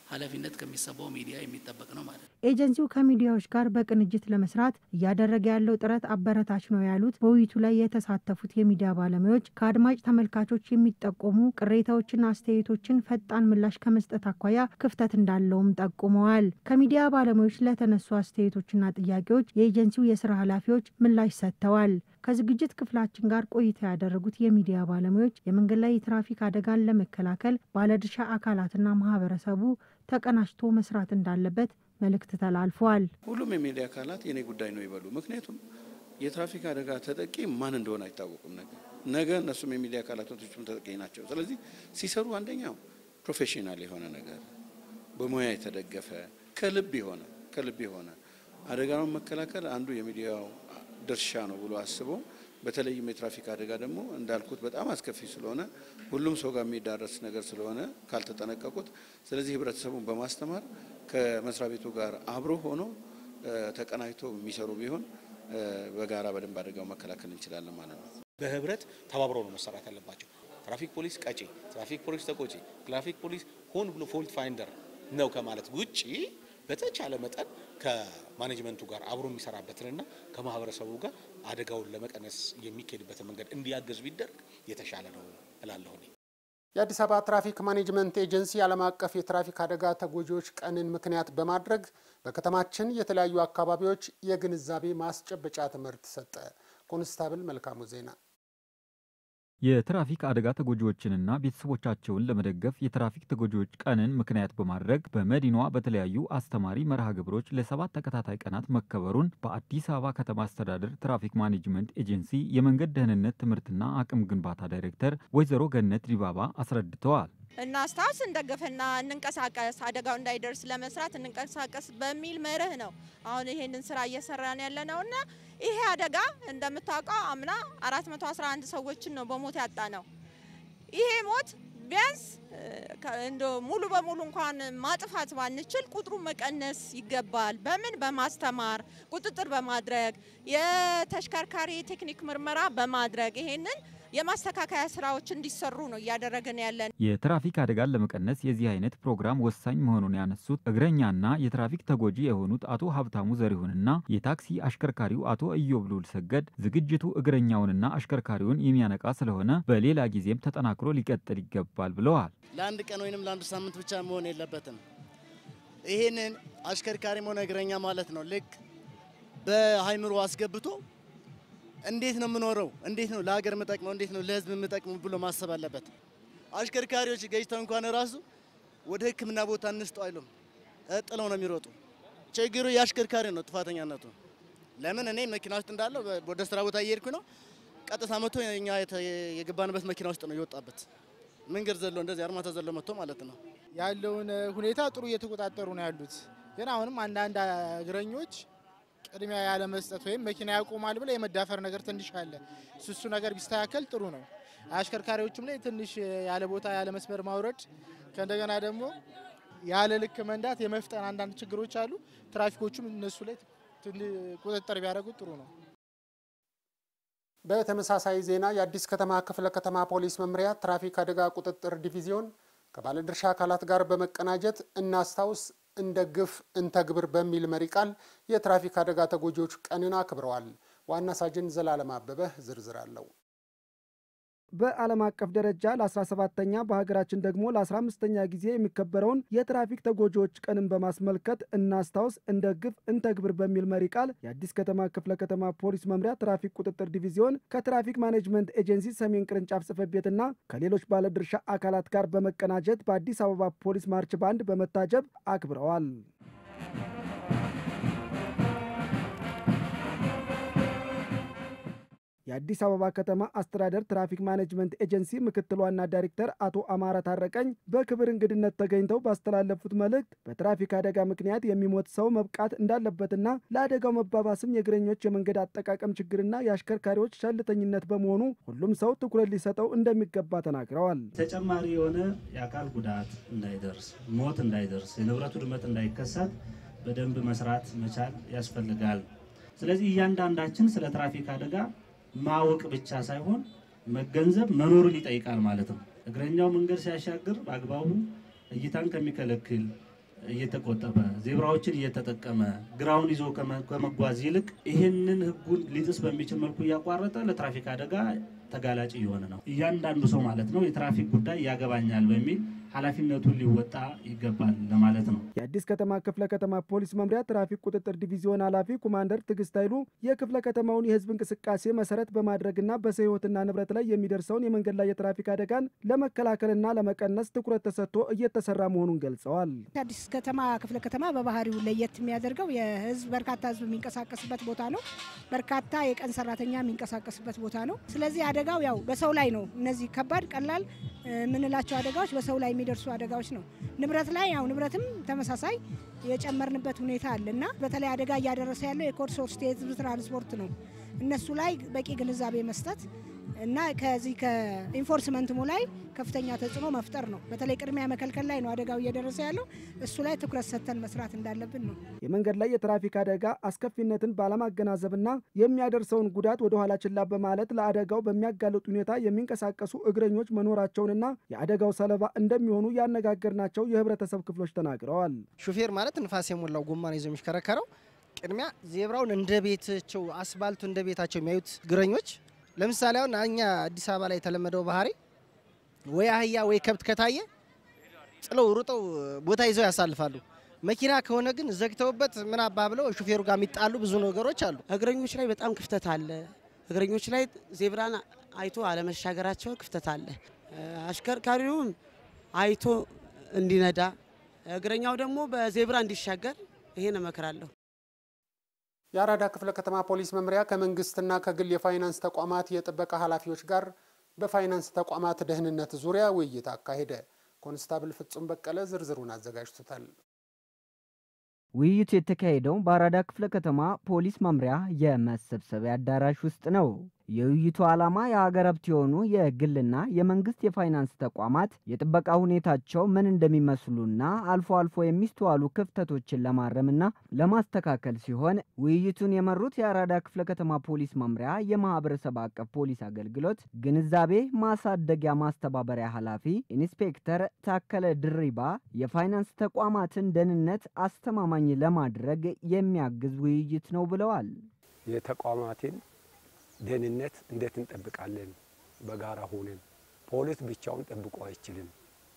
ኃላፊነት ከሚሰማው ሚዲያ የሚጠበቅ ነው ማለት ነው። ኤጀንሲው ከሚዲያዎች ጋር በቅንጅት ለመስራት እያደረገ ያለው ጥረት አበረታች ነው ያሉት በውይይቱ ላይ የተሳተፉት የሚዲያ ባለሙያዎች ከአድማጭ ተመልካቾች የሚጠቆሙ ቅሬታዎችና አስተያየቶችን ፈጣን ምላሽ ከመስጠት አኳያ ክፍተት እንዳለውም ጠቁመዋል። ከሚዲያ ባለሙያዎች ለተነሱ አስተያየቶችና ጥያቄዎች የኤጀንሲው የስራ ኃላፊዎች ምላሽ ሰጥተዋል። ከዝግጅት ክፍላችን ጋር ቆይታ ያደረጉት የሚዲያ ባለሙያዎች የመንገድ ላይ የትራፊክ አደጋን ለመከላከል ባለድርሻ አካላትና ማህበረሰቡ ተቀናጅቶ መስራት እንዳለበት መልእክት ተላልፏል። ሁሉም የሚዲያ አካላት የኔ ጉዳይ ነው ይበሉ። ምክንያቱም የትራፊክ አደጋ ተጠቂ ማን እንደሆነ አይታወቁም። ነገ ነገ እነሱም የሚዲያ አካላቶችም ተጠቂ ናቸው። ስለዚህ ሲሰሩ አንደኛው ፕሮፌሽናል የሆነ ነገር በሙያ የተደገፈ ከልብ የሆነ ከልብ የሆነ አደጋውን መከላከል አንዱ የሚዲያው ድርሻ ነው ብሎ አስበው በተለይም የትራፊክ አደጋ ደግሞ እንዳልኩት በጣም አስከፊ ስለሆነ ሁሉም ሰው ጋር የሚዳረስ ነገር ስለሆነ ካልተጠነቀቁት፣ ስለዚህ ህብረተሰቡን በማስተማር ከመስሪያ ቤቱ ጋር አብሮ ሆኖ ተቀናጅቶ የሚሰሩ ቢሆን በጋራ በደንብ አደጋው መከላከል እንችላለን ማለት ነው። በህብረት ተባብረው ነው መሰራት ያለባቸው። ትራፊክ ፖሊስ ቀጪ፣ ትራፊክ ፖሊስ ተቆጪ፣ ትራፊክ ፖሊስ ሆን ብሎ ፎልት ፋይንደር ነው ከማለት ውጪ በተቻለ መጠን ከማኔጅመንቱ ጋር አብሮ የሚሰራበትንና ከማህበረሰቡ ጋር አደጋውን ለመቀነስ የሚካሄድበትን መንገድ እንዲያገዝ ቢደረግ የተሻለ ነው እላለሁ። የአዲስ አበባ ትራፊክ ማኔጅመንት ኤጀንሲ ዓለም አቀፍ የትራፊክ አደጋ ተጎጂዎች ቀንን ምክንያት በማድረግ በከተማችን የተለያዩ አካባቢዎች የግንዛቤ ማስጨበጫ ትምህርት ሰጠ። ኮንስታብል መልካሙ ዜና የትራፊክ አደጋ ተጎጂዎችንና ቤተሰቦቻቸውን ለመደገፍ የትራፊክ ተጎጂዎች ቀንን ምክንያት በማድረግ በመዲናዋ በተለያዩ አስተማሪ መርሃ ግብሮች ለሰባት ተከታታይ ቀናት መከበሩን በአዲስ አበባ ከተማ አስተዳደር ትራፊክ ማኔጅመንት ኤጀንሲ የመንገድ ደህንነት ትምህርትና አቅም ግንባታ ዳይሬክተር ወይዘሮ ገነት ዲባባ አስረድተዋል። እናስታውስ፣ እንደገፍና እንንቀሳቀስ፣ አደጋው እንዳይደርስ ለመስራት እንንቀሳቀስ በሚል መርህ ነው አሁን ይሄንን ስራ እየሰራን ያለ ነው እና ይሄ አደጋ እንደምታውቀው አምና 411 ሰዎችን ነው በሞት ያጣ ነው። ይሄ ሞት ቢያንስ እንደ ሙሉ በሙሉ እንኳን ማጥፋት ባንችል ቁጥሩን መቀነስ ይገባል። በምን በማስተማር ቁጥጥር በማድረግ የተሽከርካሪ ቴክኒክ ምርመራ በማድረግ ይሄንን የማስተካከያ ስራዎች እንዲሰሩ ነው እያደረግን ያለን። የትራፊክ አደጋን ለመቀነስ የዚህ አይነት ፕሮግራም ወሳኝ መሆኑን ያነሱት እግረኛና የትራፊክ ተጎጂ የሆኑት አቶ ሀብታሙ ዘሪሁንና የታክሲ አሽከርካሪው አቶ እዮብ ሉል ሰገድ ዝግጅቱ እግረኛውንና አሽከርካሪውን የሚያነቃ ስለሆነ በሌላ ጊዜም ተጠናክሮ ሊቀጥል ይገባል ብለዋል። ለአንድ ቀን ወይንም ለአንድ ሳምንት ብቻ መሆን የለበትም። ይህንን አሽከርካሪም ሆነ እግረኛ ማለት ነው ልክ በሀይምሮ አስገብቶ እንዴት ነው የምኖረው? እንዴት ነው ለሀገር የምጠቅመው? እንዴት ነው ለህዝብ የምጠቅመው ብሎ ማሰብ አለበት። አሽከርካሪዎች ገጭተው እንኳን ራሱ ወደ ሕክምና ቦታ እንስጠው አይሉም፣ ጥለው ነው የሚሮጡ። ችግሩ የአሽከርካሪ ነው ጥፋተኛነቱ። ለምን እኔ መኪና ውስጥ እንዳለው ወደ ስራ ቦታ እየሄድኩ ነው፣ ቀጥታ መጥቶ እኛ የገባንበት መኪና ውስጥ ነው የወጣበት። መንገድ ዘሎ እንደዚህ አርማታ ዘሎ መጥቶ ማለት ነው። ያለውን ሁኔታ ጥሩ እየተቆጣጠሩ ነው ያሉት። ግን አሁንም አንዳንድ እግረኞች ቅድሚያ ያለ መስጠት ወይም መኪና ያቆማል ብለ የመዳፈር ነገር ትንሽ አለ። እሱ ነገር ቢስተካከል ጥሩ ነው። አሽከርካሪዎችም ላይ ትንሽ ያለ ቦታ ያለ መስመር ማውረድ ከእንደገና ደግሞ ያለ ልክ መንዳት የመፍጠን አንዳንድ ችግሮች አሉ። ትራፊኮቹም እነሱ ላይ ቁጥጥር ቢያደርጉት ጥሩ ነው። በተመሳሳይ ዜና የአዲስ ከተማ ክፍለ ከተማ ፖሊስ መምሪያ ትራፊክ አደጋ ቁጥጥር ዲቪዚዮን ከባለድርሻ አካላት ጋር በመቀናጀት እናስታውስ እንደግፍ እንተግብር በሚል መሪ ቃል የትራፊክ አደጋ ተጎጂዎች ቀንን አክብረዋል። ዋና ሳጅን ዘላለም አበበ ዝርዝር አለው። በዓለም አቀፍ ደረጃ ለ17ተኛ በሀገራችን ደግሞ ለ15ተኛ ጊዜ የሚከበረውን የትራፊክ ተጎጂዎች ቀንን በማስመልከት እናስታውስ እንደግፍ እንተግብር በሚል መሪ ቃል የአዲስ ከተማ ክፍለ ከተማ ፖሊስ መምሪያ ትራፊክ ቁጥጥር ዲቪዚዮን ከትራፊክ ማኔጅመንት ኤጀንሲ ሰሜን ቅርንጫፍ ጽሕፈት ቤትና ከሌሎች ባለድርሻ አካላት ጋር በመቀናጀት በአዲስ አበባ ፖሊስ ማርች ባንድ በመታጀብ አክብረዋል። የአዲስ አበባ ከተማ አስተዳደር ትራፊክ ማኔጅመንት ኤጀንሲ ምክትል ዋና ዳይሬክተር አቶ አማረ ታረቀኝ በክብር እንግድነት ተገኝተው ባስተላለፉት መልእክት በትራፊክ አደጋ ምክንያት የሚሞት ሰው መብቃት እንዳለበትና ለአደጋው መባባስም የእግረኞች የመንገድ አጠቃቀም ችግርና የአሽከርካሪዎች ቸልተኝነት በመሆኑ ሁሉም ሰው ትኩረት ሊሰጠው እንደሚገባ ተናግረዋል። ተጨማሪ የሆነ የአካል ጉዳት እንዳይደርስ፣ ሞት እንዳይደርስ፣ የንብረት ውድመት እንዳይከሰት በደንብ መስራት መቻል ያስፈልጋል። ስለዚህ እያንዳንዳችን ስለ ትራፊክ አደጋ ማወቅ ብቻ ሳይሆን መገንዘብ መኖርን ይጠይቃል ማለት ነው። እግረኛው መንገድ ሲያሻግር በአግባቡ እይታን ከሚከለክል እየተቆጠበ ዜብራዎችን እየተጠቀመ ግራውን ይዞ ከመጓዝ ይልቅ ይህንን ህጉን ሊጥስ በሚችል መልኩ እያቋረጠ ለትራፊክ አደጋ ተጋላጭ እየሆነ ነው። እያንዳንዱ ሰው ማለት ነው የትራፊክ ጉዳይ ያገባኛል በሚል ኃላፊነቱን ሊወጣ ይገባል ለማለት ነው። የአዲስ ከተማ ክፍለ ከተማ ፖሊስ መምሪያ ትራፊክ ቁጥጥር ዲቪዚዮን ኃላፊ ኮማንደር ትዕግስት ኃይሉ የክፍለ ከተማውን የህዝብ እንቅስቃሴ መሰረት በማድረግና በሰው ህይወትና ንብረት ላይ የሚደርሰውን የመንገድ ላይ የትራፊክ አደጋን ለመከላከልና ለመቀነስ ትኩረት ተሰጥቶ እየተሰራ መሆኑን ገልጸዋል። አዲስ ከተማ ክፍለ ከተማ በባህሪው ለየት የሚያደርገው የህዝብ በርካታ ህዝብ የሚንቀሳቀስበት ቦታ ነው። በርካታ የቀን ሰራተኛ የሚንቀሳቀስበት ቦታ ነው። ስለዚህ አደጋው ያው በሰው ላይ ነው። እነዚህ ከባድ ቀላል የምንላቸው አደጋዎች በሰው ላይ የሚደርሱ አደጋዎች ነው። ንብረት ላይ ያው ንብረትም ተመሳሳይ የጨመርንበት ሁኔታ አለ እና በተለይ አደጋ እያደረሰ ያለው የኮድ ሶስት የህዝብ ትራንስፖርት ነው። እነሱ ላይ በቂ ግንዛቤ መስጠት እና ከዚህ ከኢንፎርስመንትሙ ላይ ከፍተኛ ተጽዕኖ መፍጠር ነው። በተለይ ቅድሚያ መከልከል ላይ ነው አደጋው እየደረሰ ያለው። እሱ ላይ ትኩረት ሰጥተን መስራት እንዳለብን ነው። የመንገድ ላይ የትራፊክ አደጋ አስከፊነትን ባለማገናዘብና የሚያደርሰውን ጉዳት ወደ ኋላ ችላ በማለት ለአደጋው በሚያጋልጥ ሁኔታ የሚንቀሳቀሱ እግረኞች መኖራቸውንና የአደጋው ሰለባ እንደሚሆኑ ያነጋገርናቸው የህብረተሰብ ክፍሎች ተናግረዋል። ሹፌር ማለት ንፋስ የሞላው ጎማ ነው ይዞ የሚሽከረከረው። ቅድሚያ ዜብራውን እንደ ቤታቸው አስፋልቱ እንደ ቤታቸው የሚያዩት እግረኞች ለምሳሌ አሁን እኛ አዲስ አበባ ላይ የተለመደው ባህሪ ወይ አህያ ወይ ከብት ከታየ ጥለው ሩጠው ቦታ ይዘው ያሳልፋሉ። መኪና ከሆነ ግን ዘግተውበት ምን አባ ብለው ሹፌሩ ጋር የሚጣሉ ብዙ ነገሮች አሉ። እግረኞች ላይ በጣም ክፍተት አለ። እግረኞች ላይ ዜብራን አይቶ አለመሻገራቸው ክፍተት አለ። አሽከርካሪውም አይቶ እንዲነዳ፣ እግረኛው ደግሞ በዜብራ እንዲሻገር ይሄን እመክራለሁ። የአራዳ ክፍለ ከተማ ፖሊስ መምሪያ ከመንግስትና ከግል የፋይናንስ ተቋማት የጥበቃ ኃላፊዎች ጋር በፋይናንስ ተቋማት ደህንነት ዙሪያ ውይይት አካሄደ። ኮንስታብል ፍጹም በቀለ ዝርዝሩን አዘጋጅቶታል። ውይይቱ የተካሄደው በአራዳ ክፍለ ከተማ ፖሊስ መምሪያ የመሰብሰቢያ አዳራሽ ውስጥ ነው። የውይይቱ ዓላማ የሀገር ሀብት የሆኑ የግልና የመንግስት የፋይናንስ ተቋማት የጥበቃ ሁኔታቸው ምን እንደሚመስሉና አልፎ አልፎ የሚስተዋሉ ክፍተቶችን ለማረምና ለማስተካከል ሲሆን ውይይቱን የመሩት የአራዳ ክፍለ ከተማ ፖሊስ መምሪያ የማህበረሰብ አቀፍ ፖሊስ አገልግሎት ግንዛቤ ማሳደጊያ ማስተባበሪያ ኃላፊ ኢንስፔክተር ታከለ ድሪባ የፋይናንስ ተቋማትን ደህንነት አስተማማኝ ለማድረግ የሚያግዝ ውይይት ነው ብለዋል። የተቋማትን ደህንነት እንዴት እንጠብቃለን? በጋራ ሆነን ፖሊስ ብቻውን ጠብቆ አይችልም።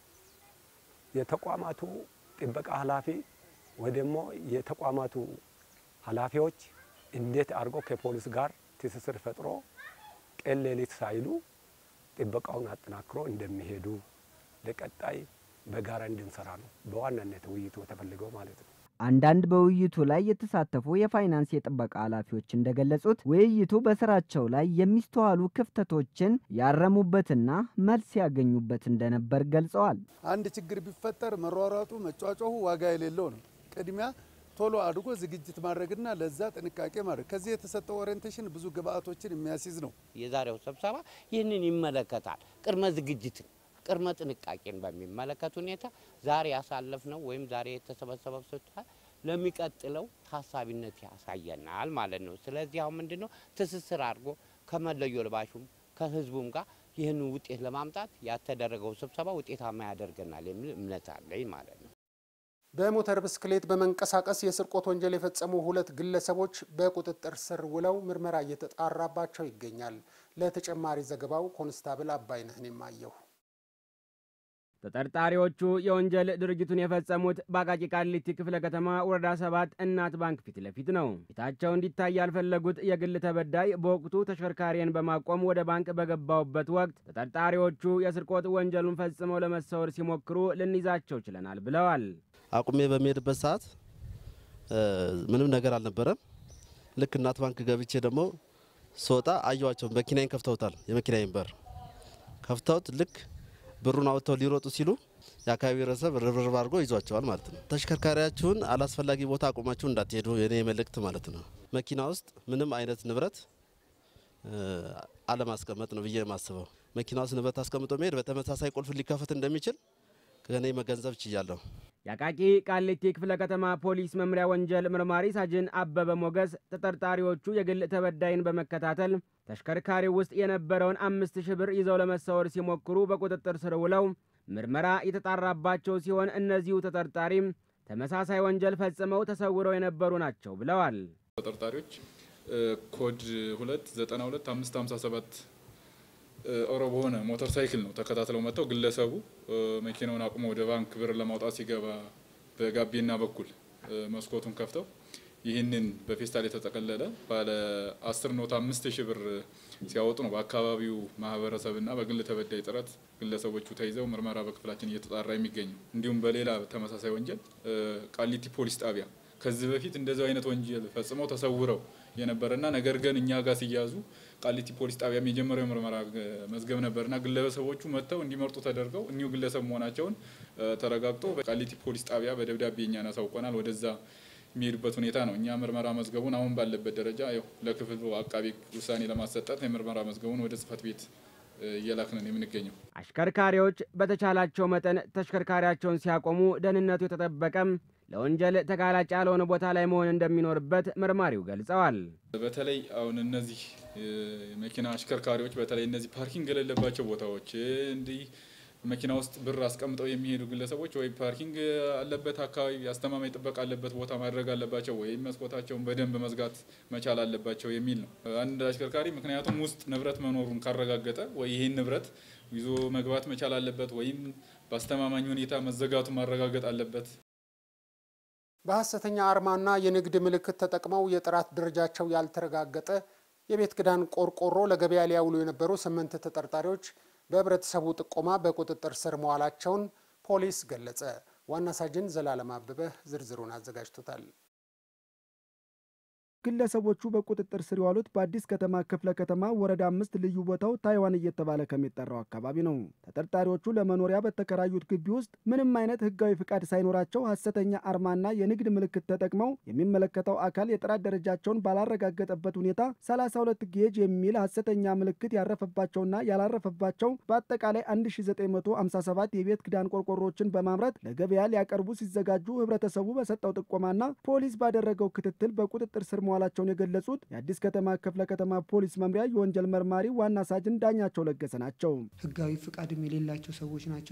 የተቋማቱ ጥበቃ ኃላፊ ወይ ደግሞ የተቋማቱ ኃላፊዎች እንዴት አድርጎ ከፖሊስ ጋር ትስስር ፈጥሮ ቀን ሌሊት ሳይሉ ጥበቃውን አጠናክሮ እንደሚሄዱ ለቀጣይ በጋራ እንድንሰራ ነው በዋናነት ውይይቱ የተፈልገው ማለት ነው። አንዳንድ በውይይቱ ላይ የተሳተፉ የፋይናንስ የጥበቃ ኃላፊዎች እንደገለጹት ውይይቱ በስራቸው ላይ የሚስተዋሉ ክፍተቶችን ያረሙበትና መልስ ያገኙበት እንደነበር ገልጸዋል። አንድ ችግር ቢፈጠር መሯሯጡ፣ መጫጫሁ ዋጋ የሌለው ነው። ቅድሚያ ቶሎ አድርጎ ዝግጅት ማድረግና ለዛ ጥንቃቄ ማድረግ ከዚህ የተሰጠው ኦሪየንቴሽን ብዙ ግብአቶችን የሚያስይዝ ነው። የዛሬው ስብሰባ ይህንን ይመለከታል። ቅድመ ዝግጅትን ቅድመ ጥንቃቄን በሚመለከት ሁኔታ ዛሬ ያሳለፍነው ወይም ዛሬ የተሰበሰበው ስብሰባ ለሚቀጥለው ታሳቢነት ያሳየናል ማለት ነው። ስለዚህ አሁን ምንድን ነው ትስስር አድርጎ ከመለዮ ልባሹም ከህዝቡም ጋር ይህንን ውጤት ለማምጣት ያተደረገው ስብሰባ ውጤታማ ያደርገናል የሚል እምነት አለኝ ማለት ነው። በሞተር ብስክሌት በመንቀሳቀስ የስርቆት ወንጀል የፈጸሙ ሁለት ግለሰቦች በቁጥጥር ስር ውለው ምርመራ እየተጣራባቸው ይገኛል። ለተጨማሪ ዘገባው ኮንስታብል አባይነህን የማየሁ ተጠርጣሪዎቹ የወንጀል ድርጊቱን የፈጸሙት በአቃቂ ቃሊቲ ክፍለ ከተማ ወረዳ ሰባት እናት ባንክ ፊት ለፊት ነው። ፊታቸው እንዲታይ ያልፈለጉት የግል ተበዳይ በወቅቱ ተሽከርካሪን በማቆም ወደ ባንክ በገባውበት ወቅት ተጠርጣሪዎቹ የስርቆት ወንጀሉን ፈጽመው ለመሰወር ሲሞክሩ ልንይዛቸው ችለናል ብለዋል። አቁሜ በሚሄድበት ሰዓት ምንም ነገር አልነበረም። ልክ እናት ባንክ ገብቼ ደግሞ ስወጣ አየዋቸው። መኪናዬን ከፍተውታል። የመኪናዬን በር ከፍተውት ልክ ብሩን አውጥተው ሊሮጡ ሲሉ የአካባቢ ህብረተሰብ ርብርብ አድርጎ ይዟቸዋል ማለት ነው። ተሽከርካሪያችሁን አላስፈላጊ ቦታ አቁማችሁ እንዳትሄዱ የኔ መልእክት ማለት ነው። መኪና ውስጥ ምንም አይነት ንብረት አለማስቀመጥ ነው ብዬ የማስበው። መኪና ውስጥ ንብረት አስቀምጦ መሄድ በተመሳሳይ ቁልፍ ሊከፈት እንደሚችል ከኔ መገንዘብ ችያለሁ። የአቃቂ ቃሊቲ ክፍለ ከተማ ፖሊስ መምሪያ ወንጀል ምርማሪ ሳጅን አበበ ሞገስ ተጠርጣሪዎቹ የግል ተበዳይን በመከታተል ተሽከርካሪው ውስጥ የነበረውን አምስት ሺህ ብር ይዘው ለመሰወር ሲሞክሩ በቁጥጥር ስር ውለው ምርመራ የተጣራባቸው ሲሆን እነዚሁ ተጠርጣሪም ተመሳሳይ ወንጀል ፈጽመው ተሰውረው የነበሩ ናቸው ብለዋል። ተጠርጣሪዎች ኮድ 2 92 557 ኦሮ በሆነ ሞተር ሳይክል ነው ተከታትለው መጥተው ግለሰቡ መኪናውን አቁሞ ወደ ባንክ ብር ለማውጣት ሲገባ በጋቢና በኩል መስኮቱን ከፍተው ይህንን በፌስታል የተጠቀለለ ባለ አስር ኖት አምስት ሺህ ብር ሲያወጡ ነው በአካባቢው ማህበረሰብና በግል ተበዳይ ጥረት ግለሰቦቹ ተይዘው ምርመራ በክፍላችን እየተጣራ የሚገኘው። እንዲሁም በሌላ ተመሳሳይ ወንጀል ቃሊቲ ፖሊስ ጣቢያ ከዚህ በፊት እንደዚህ አይነት ወንጀል ፈጽመው ተሰውረው የነበረና ነገር ግን እኛ ጋር ሲያዙ ቃሊቲ ፖሊስ ጣቢያም የጀመረው የምርመራ መዝገብ ነበርና ግለሰቦቹ መጥተው እንዲመርጡ ተደርገው እኒሁ ግለሰብ መሆናቸውን ተረጋግጦ በቃሊቲ ፖሊስ ጣቢያ በደብዳቤ እኛን አሳውቀናል። ወደዛ የሚሄዱበት ሁኔታ ነው። እኛ ምርመራ መዝገቡን አሁን ባለበት ደረጃ ያው ለክፍሉ አቃቢ ውሳኔ ለማሰጠት የምርመራ መዝገቡን ወደ ጽህፈት ቤት እየላክንን የምንገኘው። አሽከርካሪዎች በተቻላቸው መጠን ተሽከርካሪያቸውን ሲያቆሙ ደህንነቱ የተጠበቀም ለወንጀል ተጋላጭ ያልሆነ ቦታ ላይ መሆን እንደሚኖርበት መርማሪው ገልጸዋል። በተለይ አሁን እነዚህ መኪና አሽከርካሪዎች በተለይ እነዚህ ፓርኪንግ የሌለባቸው ቦታዎች እንዲህ መኪና ውስጥ ብር አስቀምጠው የሚሄዱ ግለሰቦች ወይ ፓርኪንግ አለበት አካባቢ አስተማማኝ ጥበቃ አለበት ቦታ ማድረግ አለባቸው ወይም መስኮታቸውን በደንብ መዝጋት መቻል አለባቸው የሚል ነው። አንድ አሽከርካሪ ምክንያቱም ውስጥ ንብረት መኖሩን ካረጋገጠ ወይ ይህን ንብረት ይዞ መግባት መቻል አለበት ወይም በአስተማማኝ ሁኔታ መዘጋቱን ማረጋገጥ አለበት። በሐሰተኛ አርማና የንግድ ምልክት ተጠቅመው የጥራት ደረጃቸው ያልተረጋገጠ የቤት ክዳን ቆርቆሮ ለገበያ ሊያውሉ የነበሩ ስምንት ተጠርጣሪዎች በህብረተሰቡ ጥቆማ በቁጥጥር ስር መዋላቸውን ፖሊስ ገለጸ። ዋና ሳጅን ዘላለም አበበ ዝርዝሩን አዘጋጅቶታል። ግለሰቦቹ በቁጥጥር ስር የዋሉት በአዲስ ከተማ ክፍለ ከተማ ወረዳ አምስት ልዩ ቦታው ታይዋን እየተባለ ከሚጠራው አካባቢ ነው። ተጠርጣሪዎቹ ለመኖሪያ በተከራዩት ግቢ ውስጥ ምንም አይነት ህጋዊ ፍቃድ ሳይኖራቸው ሐሰተኛ አርማና የንግድ ምልክት ተጠቅመው የሚመለከተው አካል የጥራት ደረጃቸውን ባላረጋገጠበት ሁኔታ 32 ጌጅ የሚል ሐሰተኛ ምልክት ያረፈባቸውና ያላረፈባቸው በአጠቃላይ 1957 የቤት ክዳን ቆርቆሮችን በማምረት ለገበያ ሊያቀርቡ ሲዘጋጁ ህብረተሰቡ በሰጠው ጥቆማና ፖሊስ ባደረገው ክትትል በቁጥጥር ስር መዋላቸውን የገለጹት የአዲስ ከተማ ክፍለ ከተማ ፖሊስ መምሪያ የወንጀል መርማሪ ዋና ሳጅን ዳኛቸው ለገሰ ናቸው። ህጋዊ ፍቃድም የሌላቸው ሰዎች ናቸው።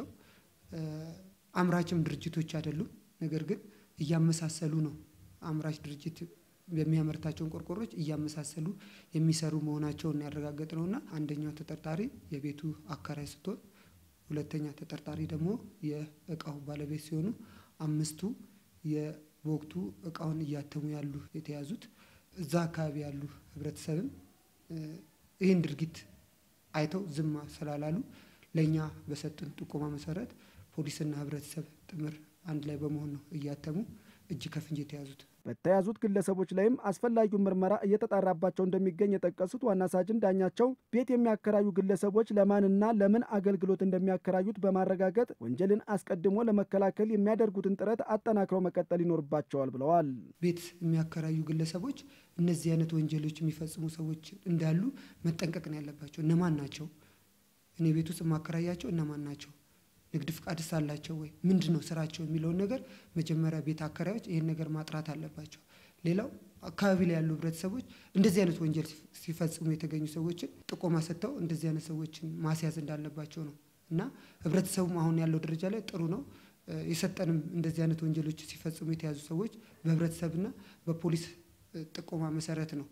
አምራችም ድርጅቶች አይደሉም። ነገር ግን እያመሳሰሉ ነው። አምራች ድርጅት የሚያመርታቸውን ቆርቆሮች እያመሳሰሉ የሚሰሩ መሆናቸውን ያረጋገጥ ነውና አንደኛው ተጠርጣሪ የቤቱ አከራይ ስትሆን፣ ሁለተኛ ተጠርጣሪ ደግሞ የእቃው ባለቤት ሲሆኑ አምስቱ በወቅቱ እቃውን እያተሙ ያሉ የተያዙት እዛ አካባቢ ያሉ ህብረተሰብም ይህን ድርጊት አይተው ዝም ስላላሉ ለእኛ በሰጡን ጥቆማ መሰረት ፖሊስና ህብረተሰብ ጥምር አንድ ላይ በመሆን ነው እያተሙ እጅ ከፍንጅ የተያዙት። በተያዙት ግለሰቦች ላይም አስፈላጊውን ምርመራ እየተጣራባቸው እንደሚገኝ የጠቀሱት ዋና ሳጅን ዳኛቸው ቤት የሚያከራዩ ግለሰቦች ለማንና ለምን አገልግሎት እንደሚያከራዩት በማረጋገጥ ወንጀልን አስቀድሞ ለመከላከል የሚያደርጉትን ጥረት አጠናክረው መቀጠል ይኖርባቸዋል ብለዋል። ቤት የሚያከራዩ ግለሰቦች እነዚህ አይነት ወንጀሎች የሚፈጽሙ ሰዎች እንዳሉ መጠንቀቅ ነው ያለባቸው። እነማን ናቸው? እኔ ቤት ውስጥ የማከራያቸው እነማን ናቸው? ንግድ ፍቃድስ አላቸው ወይ? ምንድን ነው ስራቸው የሚለውን ነገር መጀመሪያ ቤት አከራዮች ይህን ነገር ማጥራት አለባቸው። ሌላው አካባቢ ላይ ያሉ ህብረተሰቦች እንደዚህ አይነት ወንጀል ሲፈጽሙ የተገኙ ሰዎችን ጥቆማ ሰጥተው እንደዚህ አይነት ሰዎችን ማስያዝ እንዳለባቸው ነው እና ህብረተሰቡም አሁን ያለው ደረጃ ላይ ጥሩ ነው። የሰጠንም እንደዚህ አይነት ወንጀሎች ሲፈጽሙ የተያዙ ሰዎች በህብረተሰብና በፖሊስ ጥቆማ መሰረት ነው።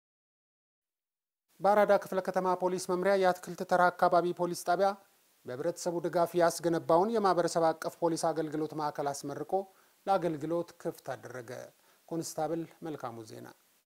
በአራዳ ክፍለ ከተማ ፖሊስ መምሪያ የአትክልት ተራ አካባቢ ፖሊስ ጣቢያ በህብረተሰቡ ድጋፍ ያስገነባውን የማህበረሰብ አቀፍ ፖሊስ አገልግሎት ማዕከል አስመርቆ ለአገልግሎት ክፍት አደረገ። ኮንስታብል መልካሙ ዜና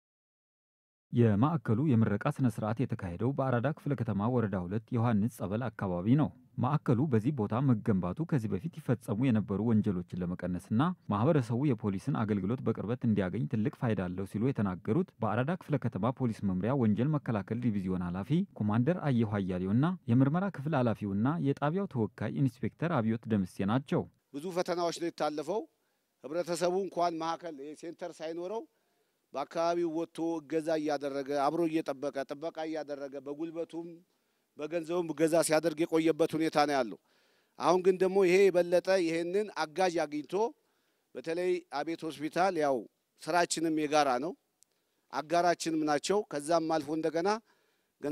የማዕከሉ የምረቃ ስነ ስርዓት የተካሄደው በአራዳ ክፍለ ከተማ ወረዳ ሁለት ዮሐንስ ጸበል አካባቢ ነው። ማዕከሉ በዚህ ቦታ መገንባቱ ከዚህ በፊት ይፈጸሙ የነበሩ ወንጀሎችን ለመቀነስና ማህበረሰቡ የፖሊስን አገልግሎት በቅርበት እንዲያገኝ ትልቅ ፋይዳ አለው ሲሉ የተናገሩት በአራዳ ክፍለ ከተማ ፖሊስ መምሪያ ወንጀል መከላከል ዲቪዚዮን ኃላፊ ኮማንደር አየሁ አያሌውና የምርመራ ክፍል ኃላፊውና የጣቢያው ተወካይ ኢንስፔክተር አብዮት ደምሴ ናቸው። ብዙ ፈተናዎች ነው የታለፈው። ህብረተሰቡ እንኳን ማዕከል ሴንተር ሳይኖረው በአካባቢው ወጥቶ እገዛ እያደረገ አብሮ እየጠበቀ ጥበቃ እያደረገ በጉልበቱም በገንዘቡም እገዛ ሲያደርግ የቆየበት ሁኔታ ነው ያለው። አሁን ግን ደግሞ ይሄ የበለጠ ይሄንን አጋዥ አግኝቶ በተለይ አቤት ሆስፒታል ያው ስራችንም የጋራ ነው፣ አጋራችንም ናቸው። ከዛም አልፎ እንደገና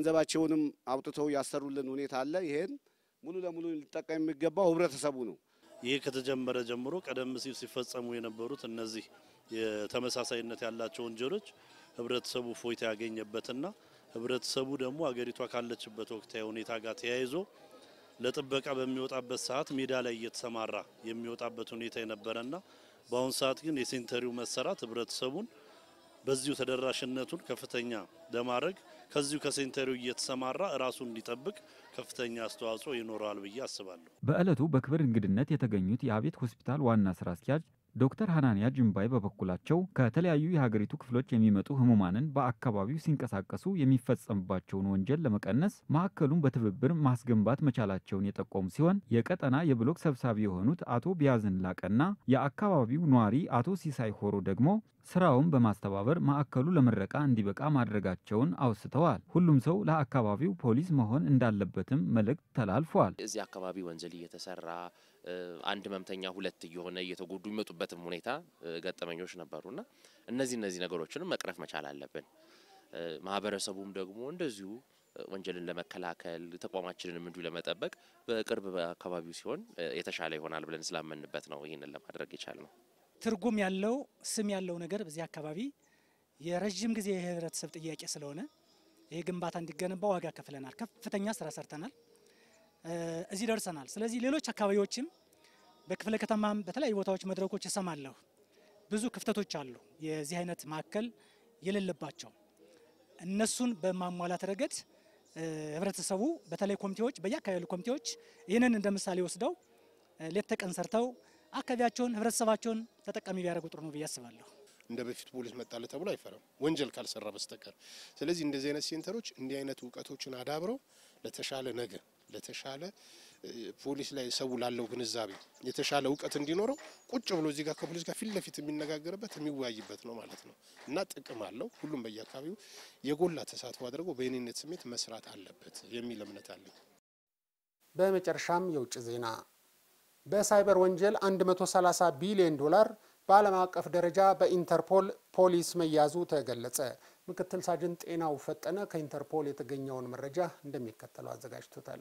ገንዘባቸውንም አውጥተው ያሰሩልን ሁኔታ አለ። ይሄን ሙሉ ለሙሉ ሊጠቀም የሚገባው ህብረተሰቡ ነው። ይሄ ከተጀመረ ጀምሮ ቀደም ሲል ሲፈጸሙ የነበሩት እነዚህ የተመሳሳይነት ያላቸው ወንጀሎች ህብረተሰቡ ፎይታ ያገኘበትና ህብረተሰቡ ደግሞ አገሪቷ ካለችበት ወቅታዊ ሁኔታ ጋር ተያይዞ ለጥበቃ በሚወጣበት ሰዓት ሜዳ ላይ እየተሰማራ የሚወጣበት ሁኔታ የነበረና በአሁኑ ሰዓት ግን የሴንተሪው መሰራት ህብረተሰቡን በዚሁ ተደራሽነቱን ከፍተኛ ለማድረግ ከዚሁ ከሴንተሪው እየተሰማራ ራሱን እንዲጠብቅ ከፍተኛ አስተዋጽኦ ይኖረዋል ብዬ አስባለሁ። በዕለቱ በክብር እንግድነት የተገኙት የአቤት ሆስፒታል ዋና ስራ አስኪያጅ ዶክተር ሀናንያ ጅምባይ በበኩላቸው ከተለያዩ የሀገሪቱ ክፍሎች የሚመጡ ህሙማንን በአካባቢው ሲንቀሳቀሱ የሚፈጸምባቸውን ወንጀል ለመቀነስ ማዕከሉን በትብብር ማስገንባት መቻላቸውን የጠቆሙ ሲሆን የቀጠና የብሎክ ሰብሳቢ የሆኑት አቶ ቢያዝን ላቀና የአካባቢው ነዋሪ አቶ ሲሳይ ሆሮ ደግሞ ስራውን በማስተባበር ማዕከሉ ለምረቃ እንዲበቃ ማድረጋቸውን አውስተዋል። ሁሉም ሰው ለአካባቢው ፖሊስ መሆን እንዳለበትም መልእክት ተላልፏል። እዚህ አካባቢ ወንጀል እየተሰራ አንድ ህመምተኛ ሁለት እየሆነ እየተጎዱ የሚመጡበትም ሁኔታ ገጠመኞች ነበሩና እነዚህ እነዚህ ነገሮችንም መቅረፍ መቻል አለብን። ማህበረሰቡም ደግሞ እንደዚሁ ወንጀልን ለመከላከል ተቋማችንንም እንዲሁ ለመጠበቅ በቅርብ በአካባቢው ሲሆን የተሻለ ይሆናል ብለን ስላመንበት ነው ይህንን ለማድረግ የቻልነው። ትርጉም ያለው ስም ያለው ነገር በዚህ አካባቢ የረዥም ጊዜ የህብረተሰብ ጥያቄ ስለሆነ ይህ ግንባታ እንዲገነባ ዋጋ ከፍለናል። ከፍተኛ ስራ ሰርተናል። እዚህ ደርሰናል። ስለዚህ ሌሎች አካባቢዎችም በክፍለ ከተማም በተለያዩ ቦታዎች መድረኮች እሰማለሁ። ብዙ ክፍተቶች አሉ፣ የዚህ አይነት ማዕከል የሌለባቸው እነሱን በማሟላት ረገድ ህብረተሰቡ በተለይ ኮሚቴዎች፣ በየአካባቢ ያሉ ኮሚቴዎች ይህንን እንደ ምሳሌ ወስደው ሌት ተቀን ሰርተው አካባቢያቸውን ህብረተሰባቸውን ተጠቃሚ ቢያደርጉ ጥሩ ነው ብዬ አስባለሁ። እንደ በፊት ፖሊስ መጣለ ተብሎ አይፈራም፣ ወንጀል ካልሰራ በስተቀር። ስለዚህ እንደዚህ አይነት ሴንተሮች እንዲህ አይነት እውቀቶችን አዳብረው ለተሻለ ነገር ለተሻለ ፖሊስ ላይ ሰው ላለው ግንዛቤ የተሻለ እውቀት እንዲኖረው ቁጭ ብሎ እዚህ ጋር ከፖሊስ ጋር ፊት ለፊት የሚነጋገርበት የሚወያይበት ነው ማለት ነው እና ጥቅም አለው። ሁሉም በየአካባቢው የጎላ ተሳትፎ አድርገው በየኔነት ስሜት መስራት አለበት የሚል እምነት አለኝ። በመጨረሻም የውጭ ዜና በሳይበር ወንጀል 130 ቢሊዮን ዶላር በዓለም አቀፍ ደረጃ በኢንተርፖል ፖሊስ መያዙ ተገለጸ። ምክትል ሳጅን ጤናው ፈጠነ ከኢንተርፖል የተገኘውን መረጃ እንደሚከተለው አዘጋጅቶታል።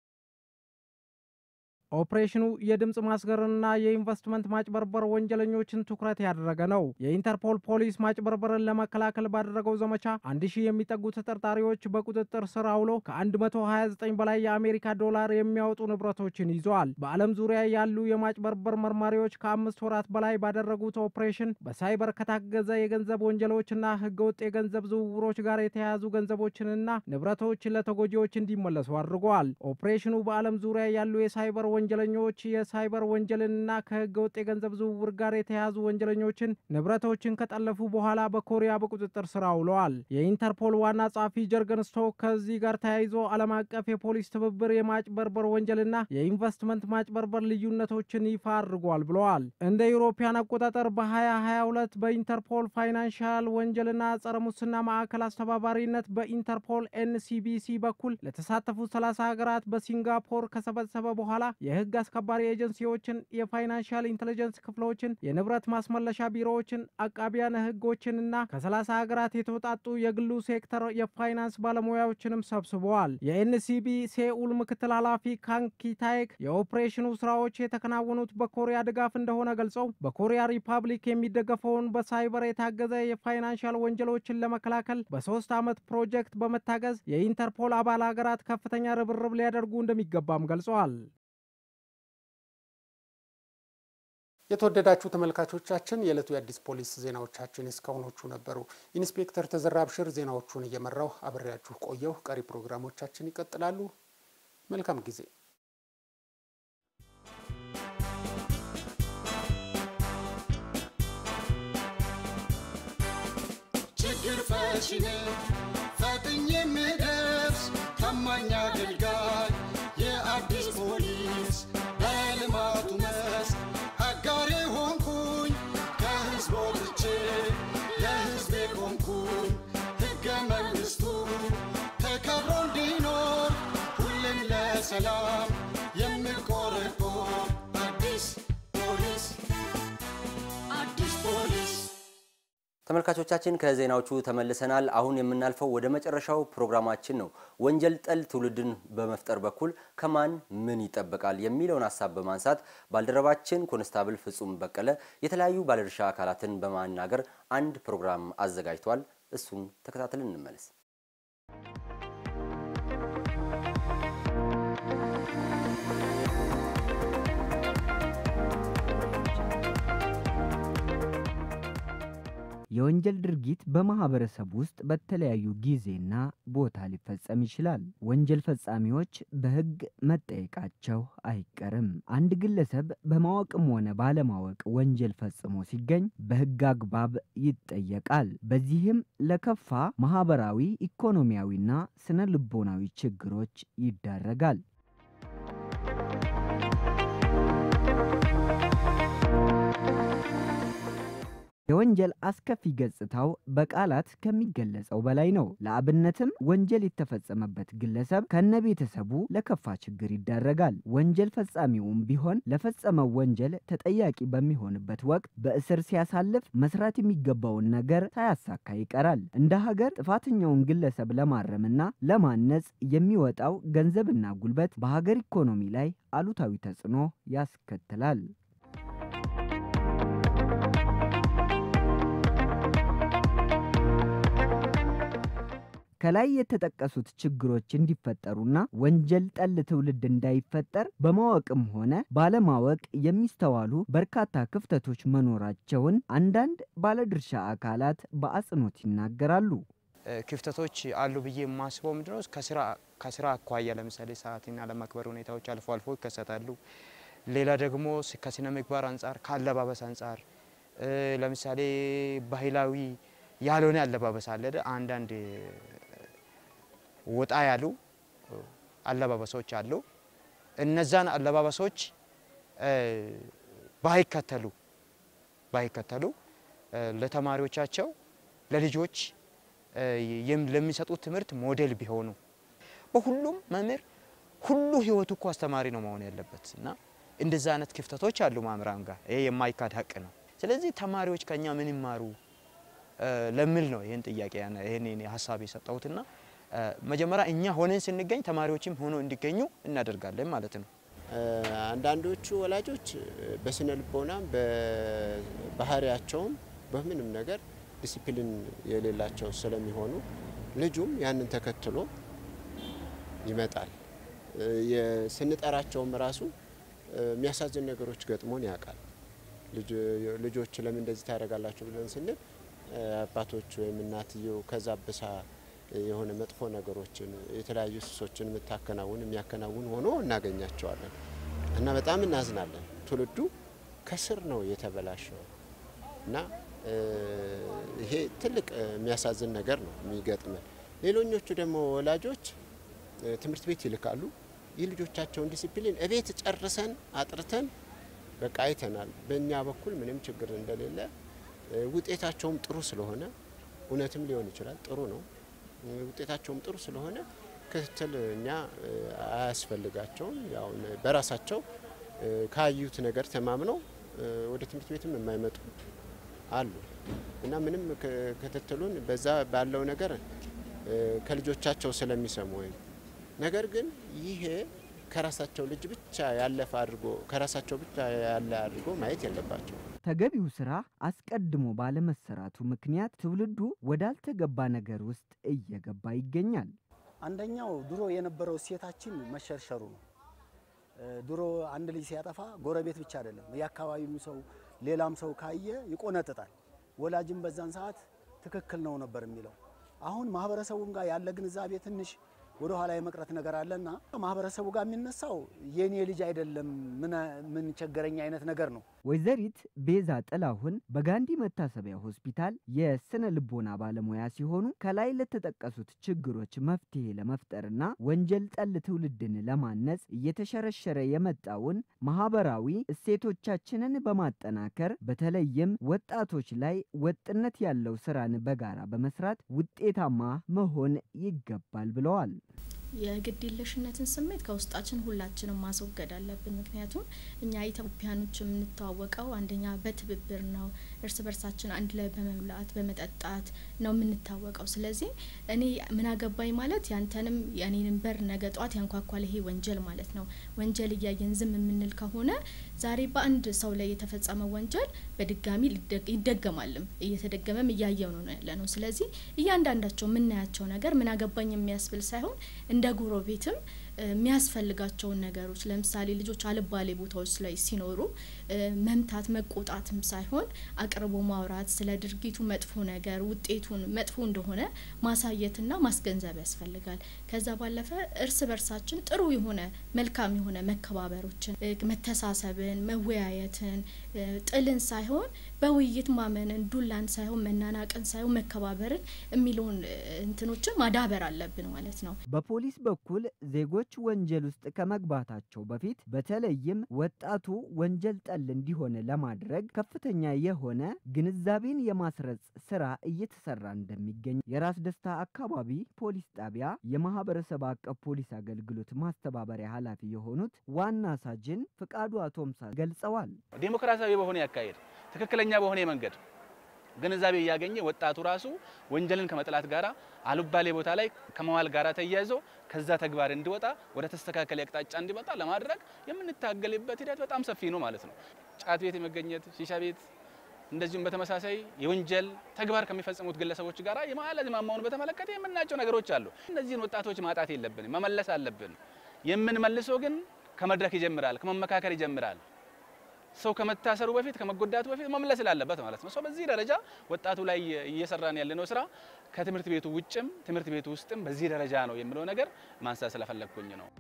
ኦፕሬሽኑ የድምፅ ማስገርንና የኢንቨስትመንት ማጭበርበር ወንጀለኞችን ትኩረት ያደረገ ነው። የኢንተርፖል ፖሊስ ማጭበርበርን ለመከላከል ባደረገው ዘመቻ አንድ ሺህ የሚጠጉ ተጠርጣሪዎች በቁጥጥር ስር አውሎ ከ129 በላይ የአሜሪካ ዶላር የሚያወጡ ንብረቶችን ይዘዋል። በዓለም ዙሪያ ያሉ የማጭበርበር መርማሪዎች ከአምስት ወራት በላይ ባደረጉት ኦፕሬሽን በሳይበር ከታገዘ የገንዘብ ወንጀሎችና ህገወጥ የገንዘብ ዝውውሮች ጋር የተያያዙ ገንዘቦችንና ንብረቶች ለተጎጂዎች እንዲመለሱ አድርገዋል። ኦፕሬሽኑ በዓለም ዙሪያ ያሉ የሳይበር ወንጀለኞች የሳይበር ወንጀልንና ከህገ ወጥ የገንዘብ ዝውውር ጋር የተያያዙ ወንጀለኞችን ንብረቶችን ከጠለፉ በኋላ በኮሪያ በቁጥጥር ስር አውለዋል። የኢንተርፖል ዋና ጸሐፊ ጀርገን ስቶክ ከዚህ ጋር ተያይዞ ዓለም አቀፍ የፖሊስ ትብብር የማጭበርበር ወንጀልና የኢንቨስትመንት ማጭበርበር ልዩነቶችን ይፋ አድርጓል ብለዋል። እንደ ኢሮፓያን አቆጣጠር በ2022 በኢንተርፖል ፋይናንሻል ወንጀልና ጸረ ሙስና ማዕከል አስተባባሪነት በኢንተርፖል ኤንሲቢሲ በኩል ለተሳተፉት 30 ሀገራት በሲንጋፖር ከሰበሰበ በኋላ የህግ አስከባሪ ኤጀንሲዎችን፣ የፋይናንሻል ኢንቴሊጀንስ ክፍሎችን፣ የንብረት ማስመለሻ ቢሮዎችን፣ አቃቢያነ ህጎችንና ከ30 ሀገራት የተውጣጡ የግሉ ሴክተር የፋይናንስ ባለሙያዎችንም ሰብስበዋል። የኤንሲቢ ሴኡል ምክትል ኃላፊ ካንኪታይክ የኦፕሬሽኑ ስራዎች የተከናወኑት በኮሪያ ድጋፍ እንደሆነ ገልጸው በኮሪያ ሪፐብሊክ የሚደገፈውን በሳይበር የታገዘ የፋይናንሻል ወንጀሎችን ለመከላከል በሶስት ዓመት ፕሮጀክት በመታገዝ የኢንተርፖል አባል ሀገራት ከፍተኛ ርብርብ ሊያደርጉ እንደሚገባም ገልጸዋል። የተወደዳችሁ ተመልካቾቻችን የዕለቱ የአዲስ ፖሊስ ዜናዎቻችን እስካሁኖቹ ነበሩ። ኢንስፔክተር ተዘራ አብሽር ዜናዎቹን እየመራው አብሬያችሁ ቆየሁ። ቀሪ ፕሮግራሞቻችን ይቀጥላሉ። መልካም ጊዜ። ችግር ፈቺ ነኝ ፈጥኜ የምደርስ ታማኝ አገልጋይ የአዲስ ፖሊስ በልማቱ መስክ አጋሬ ሆንኩኝ ከህዝብ ወጥቼ ለህዝቤ ቆምኩኝ ሕገ መንግሥቱ ተከብሮ እንዲኖር ሁሌም ለሰላም የምቆረቆር አዲስ ፖሊስ አዲስ ፖሊስ ተመልካቾቻችን ከዜናዎቹ ተመልሰናል። አሁን የምናልፈው ወደ መጨረሻው ፕሮግራማችን ነው። ወንጀል ጠል ትውልድን በመፍጠር በኩል ከማን ምን ይጠበቃል የሚለውን ሀሳብ በማንሳት ባልደረባችን ኮንስታብል ፍጹም በቀለ የተለያዩ ባለድርሻ አካላትን በማናገር አንድ ፕሮግራም አዘጋጅቷል። እሱን ተከታትለን እንመለስ። የወንጀል ድርጊት በማህበረሰብ ውስጥ በተለያዩ ጊዜና ቦታ ሊፈጸም ይችላል። ወንጀል ፈጻሚዎች በሕግ መጠየቃቸው አይቀርም። አንድ ግለሰብ በማወቅም ሆነ ባለማወቅ ወንጀል ፈጽሞ ሲገኝ በሕግ አግባብ ይጠየቃል። በዚህም ለከፋ ማህበራዊ፣ ኢኮኖሚያዊና ስነ ልቦናዊ ችግሮች ይዳረጋል። የወንጀል አስከፊ ገጽታው በቃላት ከሚገለጸው በላይ ነው። ለአብነትም ወንጀል የተፈጸመበት ግለሰብ ከነ ቤተሰቡ ለከፋ ችግር ይዳረጋል። ወንጀል ፈጻሚውም ቢሆን ለፈጸመው ወንጀል ተጠያቂ በሚሆንበት ወቅት በእስር ሲያሳልፍ መስራት የሚገባውን ነገር ሳያሳካ ይቀራል። እንደ ሀገር ጥፋተኛውን ግለሰብ ለማረምና ለማነጽ የሚወጣው ገንዘብና ጉልበት በሀገር ኢኮኖሚ ላይ አሉታዊ ተጽዕኖ ያስከትላል። ከላይ የተጠቀሱት ችግሮች እንዲፈጠሩና ወንጀል ጠል ትውልድ እንዳይፈጠር በማወቅም ሆነ ባለማወቅ የሚስተዋሉ በርካታ ክፍተቶች መኖራቸውን አንዳንድ ባለድርሻ አካላት በአጽንኦት ይናገራሉ። ክፍተቶች አሉ ብዬ የማስበው ምንድነው ከስራ አኳያ ለምሳሌ ሰዓትን አለማክበር ሁኔታዎች አልፎ አልፎ ይከሰታሉ። ሌላ ደግሞ ከስነ ምግባር አንጻር፣ ከአለባበስ አንጻር ለምሳሌ ባህላዊ ያልሆነ አለባበስ አለ። አንዳንድ ወጣ ያሉ አለባበሶች አሉ። እነዛን አለባበሶች ባይከተሉ ባይከተሉ ለተማሪዎቻቸው ለልጆች ለሚሰጡት ትምህርት ሞዴል ቢሆኑ በሁሉም መምህር ሁሉ ህይወቱ እኮ አስተማሪ ነው መሆን ያለበት እና እንደዛ አይነት ክፍተቶች አሉ መምህራን ጋር ይሄ የማይካድ ሀቅ ነው። ስለዚህ ተማሪዎች ከኛ ምን ይማሩ ለሚል ነው ይህን ጥያቄ ይህን ሀሳብ የሰጠሁትና መጀመሪያ እኛ ሆነን ስንገኝ ተማሪዎችም ሆኖ እንዲገኙ እናደርጋለን ማለት ነው። አንዳንዶቹ ወላጆች በስነ ልቦናም በባህሪያቸውም በምንም ነገር ዲሲፕሊን የሌላቸው ስለሚሆኑ ልጁም ያንን ተከትሎ ይመጣል። ስንጠራቸውም ራሱ የሚያሳዝን ነገሮች ገጥሞን ያውቃል። ልጆች ለምን እንደዚህ ታደርጋላችሁ ብለን ስንል አባቶች ወይም እናትየው ከዛ ብሳ የሆነ መጥፎ ነገሮችን የተለያዩ ሱሶችን የምታከናውን የሚያከናውን ሆኖ እናገኛቸዋለን እና በጣም እናዝናለን። ትውልዱ ከስር ነው የተበላሸው እና ይሄ ትልቅ የሚያሳዝን ነገር ነው የሚገጥመን። ሌሎኞቹ ደግሞ ወላጆች ትምህርት ቤት ይልካሉ። የልጆቻቸውን ዲሲፕሊን እቤት ጨርሰን አጥርተን በቃ አይተናል። በእኛ በኩል ምንም ችግር እንደሌለ ውጤታቸውም ጥሩ ስለሆነ እውነትም ሊሆን ይችላል ጥሩ ነው። ውጤታቸውም ጥሩ ስለሆነ ክትትል እኛ አያስፈልጋቸውም። ያው በራሳቸው ካዩት ነገር ተማምነው ወደ ትምህርት ቤትም የማይመጡ አሉ እና ምንም ክትትሉን በዛ ባለው ነገር ከልጆቻቸው ስለሚሰሙ ወይም ነገር ግን ይሄ ከራሳቸው ልጅ ብቻ ያለፈ አድርጎ ከራሳቸው ብቻ ያለ አድርጎ ማየት የለባቸው። ተገቢው ስራ አስቀድሞ ባለመሰራቱ ምክንያት ትውልዱ ወዳልተገባ ነገር ውስጥ እየገባ ይገኛል። አንደኛው ድሮ የነበረው እሴታችን መሸርሸሩ ነው። ድሮ አንድ ልጅ ሲያጠፋ ጎረቤት ብቻ አይደለም የአካባቢው ሰው ሌላም ሰው ካየ ይቆነጥጣል። ወላጅም በዛን ሰዓት ትክክል ነው ነበር የሚለው። አሁን ማህበረሰቡም ጋር ያለ ግንዛቤ ትንሽ ወደ ኋላ የመቅረት ነገር አለና ማህበረሰቡ ጋር የሚነሳው የኔ ልጅ አይደለም ምን ቸገረኝ አይነት ነገር ነው። ወይዘሪት ቤዛ ጥላሁን በጋንዲ መታሰቢያ ሆስፒታል የስነ ልቦና ባለሙያ ሲሆኑ ከላይ ለተጠቀሱት ችግሮች መፍትሄ ለመፍጠርና ወንጀል ጠል ትውልድን ለማነጽ እየተሸረሸረ የመጣውን ማህበራዊ እሴቶቻችንን በማጠናከር በተለይም ወጣቶች ላይ ወጥነት ያለው ስራን በጋራ በመስራት ውጤታማ መሆን ይገባል ብለዋል። የግዴለሽነትን ስሜት ከውስጣችን ሁላችንም ማስወገድ አለብን። ምክንያቱም እኛ ኢትዮጵያኖች የምንተዋወቀው አንደኛ በትብብር ነው፣ እርስ በርሳችን አንድ ላይ በመብላት በመጠጣት ነው የምንታወቀው። ስለዚህ እኔ ምን አገባኝ ማለት ያንተንም የእኔንም በር ነገ ጧት ያንኳኳል ይሄ ወንጀል ማለት ነው። ወንጀል እያየን ዝም የምንል ከሆነ ዛሬ በአንድ ሰው ላይ የተፈጸመ ወንጀል በድጋሚ ይደገማልም እየተደገመም እያየው ነው ያለ ነው። ስለዚህ እያንዳንዳቸው የምናያቸው ነገር ምን አገባኝ የሚያስብል ሳይሆን እንደ ጎረቤትም የሚያስፈልጋቸውን ነገሮች ለምሳሌ ልጆች አልባሌ ቦታዎች ላይ ሲኖሩ መምታት መቆጣትም ሳይሆን አቅርቦ ማውራት ስለ ድርጊቱ መጥፎ ነገር ውጤቱን መጥፎ እንደሆነ ማሳየትና ማስገንዘብ ያስፈልጋል። ከዛ ባለፈ እርስ በርሳችን ጥሩ የሆነ መልካም የሆነ መከባበሮችን፣ መተሳሰብን፣ መወያየትን፣ ጥልን ሳይሆን በውይይት ማመንን፣ ዱላን ሳይሆን መናናቅን ሳይሆን መከባበርን የሚለውን እንትኖችን ማዳበር አለብን ማለት ነው። በፖሊስ በኩል ዜጎች ወንጀል ውስጥ ከመግባታቸው በፊት በተለይም ወጣቱ ወንጀል ጠል እንዲሆን ለማድረግ ከፍተኛ የሆነ ግንዛቤን የማስረጽ ስራ እየተሰራ እንደሚገኝ የራስ ደስታ አካባቢ ፖሊስ ጣቢያ የማህበረሰብ አቀፍ ፖሊስ አገልግሎት ማስተባበሪያ ኃላፊ የሆኑት ዋና ሳጅን ፍቃዱ አቶምሳ ገልጸዋል። ዴሞክራሲያዊ በሆነ ያካሄድ ትክክለኛ በሆነ መንገድ ግንዛቤ እያገኘ ወጣቱ ራሱ ወንጀልን ከመጥላት ጋራ አልባሌ ቦታ ላይ ከመዋል ጋራ ተያይዞ ከዛ ተግባር እንዲወጣ ወደ ተስተካከለ አቅጣጫ እንዲመጣ ለማድረግ የምንታገልበት ሂደት በጣም ሰፊ ነው ማለት ነው። ጫት ቤት የመገኘት ሺሻ ቤት እንደዚሁም በተመሳሳይ የወንጀል ተግባር ከሚፈጽሙት ግለሰቦች ጋራ የማዕለዝ ማማውን በተመለከተ የምናያቸው ነገሮች አሉ። እነዚህን ወጣቶች ማጣት የለብንም፣ መመለስ አለብን። የምንመልሰው ግን ከመድረክ ይጀምራል፣ ከመመካከር ይጀምራል። ሰው ከመታሰሩ በፊት ከመጎዳቱ በፊት መመለስ ስላለበት ማለት ነው። ሰው በዚህ ደረጃ ወጣቱ ላይ እየሰራን ያለነው ስራ ከትምህርት ቤቱ ውጭም ትምህርት ቤቱ ውስጥም በዚህ ደረጃ ነው የሚለው ነገር ማንሳት ስለፈለግኩኝ ነው።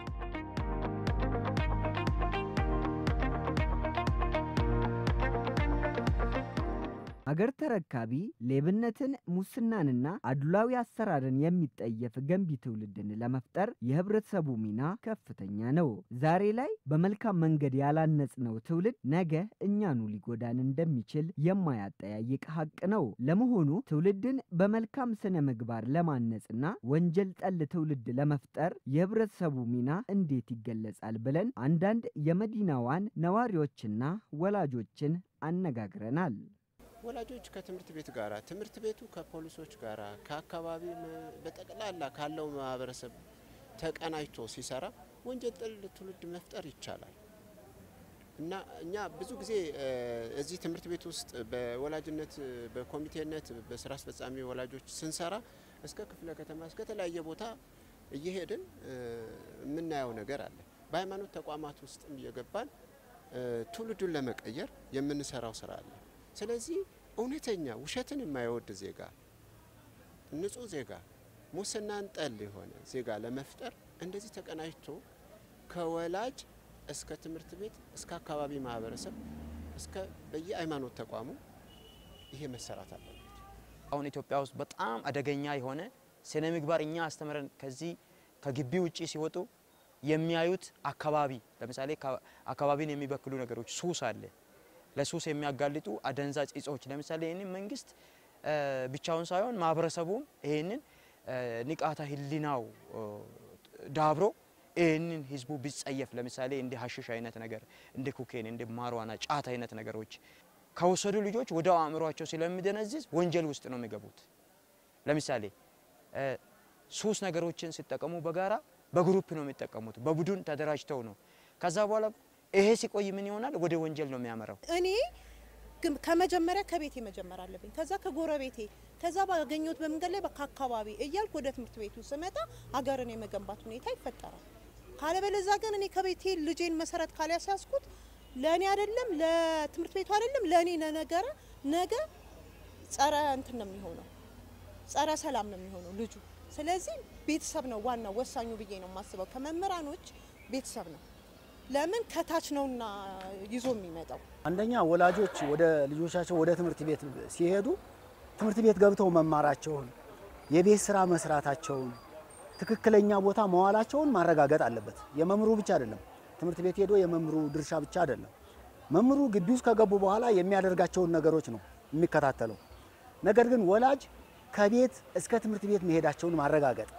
አገር ተረካቢ ሌብነትን፣ ሙስናንና አድሏዊ አሰራርን የሚጠየፍ ገንቢ ትውልድን ለመፍጠር የህብረተሰቡ ሚና ከፍተኛ ነው። ዛሬ ላይ በመልካም መንገድ ያላነጽነው ትውልድ ነገ እኛኑ ሊጎዳን እንደሚችል የማያጠያይቅ ሀቅ ነው። ለመሆኑ ትውልድን በመልካም ስነ ምግባር ለማነጽና ወንጀል ጠል ትውልድ ለመፍጠር የህብረተሰቡ ሚና እንዴት ይገለጻል ብለን አንዳንድ የመዲናዋን ነዋሪዎችና ወላጆችን አነጋግረናል። ወላጆች ከትምህርት ቤት ጋራ፣ ትምህርት ቤቱ ከፖሊሶች ጋራ፣ ከአካባቢ በጠቅላላ ካለው ማህበረሰብ ተቀናጅቶ ሲሰራ ወንጀል ጠል ትውልድ መፍጠር ይቻላል እና እኛ ብዙ ጊዜ እዚህ ትምህርት ቤት ውስጥ በወላጅነት በኮሚቴነት በስራ አስፈጻሚ ወላጆች ስንሰራ እስከ ክፍለ ከተማ እስከ ተለያየ ቦታ እየሄድን የምናየው ነገር አለ። በሃይማኖት ተቋማት ውስጥም እየገባን ትውልዱን ለመቀየር የምንሰራው ስራ አለ። ስለዚህ እውነተኛ ውሸትን የማይወድ ዜጋ፣ ንጹህ ዜጋ፣ ሙስናን ጠል የሆነ ዜጋ ለመፍጠር እንደዚህ ተቀናጅቶ ከወላጅ እስከ ትምህርት ቤት እስከ አካባቢ ማህበረሰብ እስከ በየሃይማኖት ተቋሙ ይሄ መሰራት አለበት። አሁን ኢትዮጵያ ውስጥ በጣም አደገኛ የሆነ ስነ ምግባር እኛ አስተምረን ከዚህ ከግቢ ውጪ ሲወጡ የሚያዩት አካባቢ ለምሳሌ አካባቢን የሚበክሉ ነገሮች ሱስ አለ። ለሱስ የሚያጋልጡ አደንዛዥ እጾች ለምሳሌ ይህንን መንግስት ብቻውን ሳይሆን ማህበረሰቡም ይህንን ንቃተ ህሊናው ዳብሮ ይህንን ህዝቡ ቢጸየፍ ለምሳሌ እንደ ሀሽሽ አይነት ነገር እንደ ኩኬን እንደ ማርዋና ጫት አይነት ነገሮች ከወሰዱ ልጆች ወደ አእምሯቸው ስለሚደነዝዝ ወንጀል ውስጥ ነው የሚገቡት። ለምሳሌ ሱስ ነገሮችን ሲጠቀሙ በጋራ በግሩፕ ነው የሚጠቀሙት፣ በቡድን ተደራጅተው ነው። ከዛ በኋላ ይሄ ሲቆይ ምን ይሆናል? ወደ ወንጀል ነው የሚያመራው። እኔ ግን ከመጀመሪያ ከቤቴ መጀመር አለብኝ፣ ከዛ ከጎረቤቴ፣ ከዛ ባገኘሁት በመንገድ ላይ ከአካባቢ እያልኩ ወደ ትምህርት ቤቱ ስመጣ ሀገርን የመገንባት ሁኔታ ይፈጠራል። ካለበለዛ ግን እኔ ከቤቴ ልጄን መሰረት ካልያስያዝኩት ለእኔ አይደለም ለትምህርት ቤቱ አይደለም ለእኔ ነገረ ነገ ጸረ እንትን ነው የሚሆነው፣ ጸረ ሰላም ነው የሚሆነው ልጁ። ስለዚህ ቤተሰብ ነው ዋናው ወሳኙ ብዬ ነው የማስበው። ከመምህራኖች ቤተሰብ ነው ለምን ከታች ነውና ይዞ የሚመጣው። አንደኛ ወላጆች ወደ ልጆቻቸው ወደ ትምህርት ቤት ሲሄዱ ትምህርት ቤት ገብተው መማራቸውን፣ የቤት ስራ መስራታቸውን፣ ትክክለኛ ቦታ መዋላቸውን ማረጋገጥ አለበት። የመምህሩ ብቻ አይደለም። ትምህርት ቤት ሄዶ የመምህሩ ድርሻ ብቻ አይደለም። መምህሩ ግቢ ውስጥ ከገቡ በኋላ የሚያደርጋቸውን ነገሮች ነው የሚከታተለው። ነገር ግን ወላጅ ከቤት እስከ ትምህርት ቤት መሄዳቸውን ማረጋገጥ፣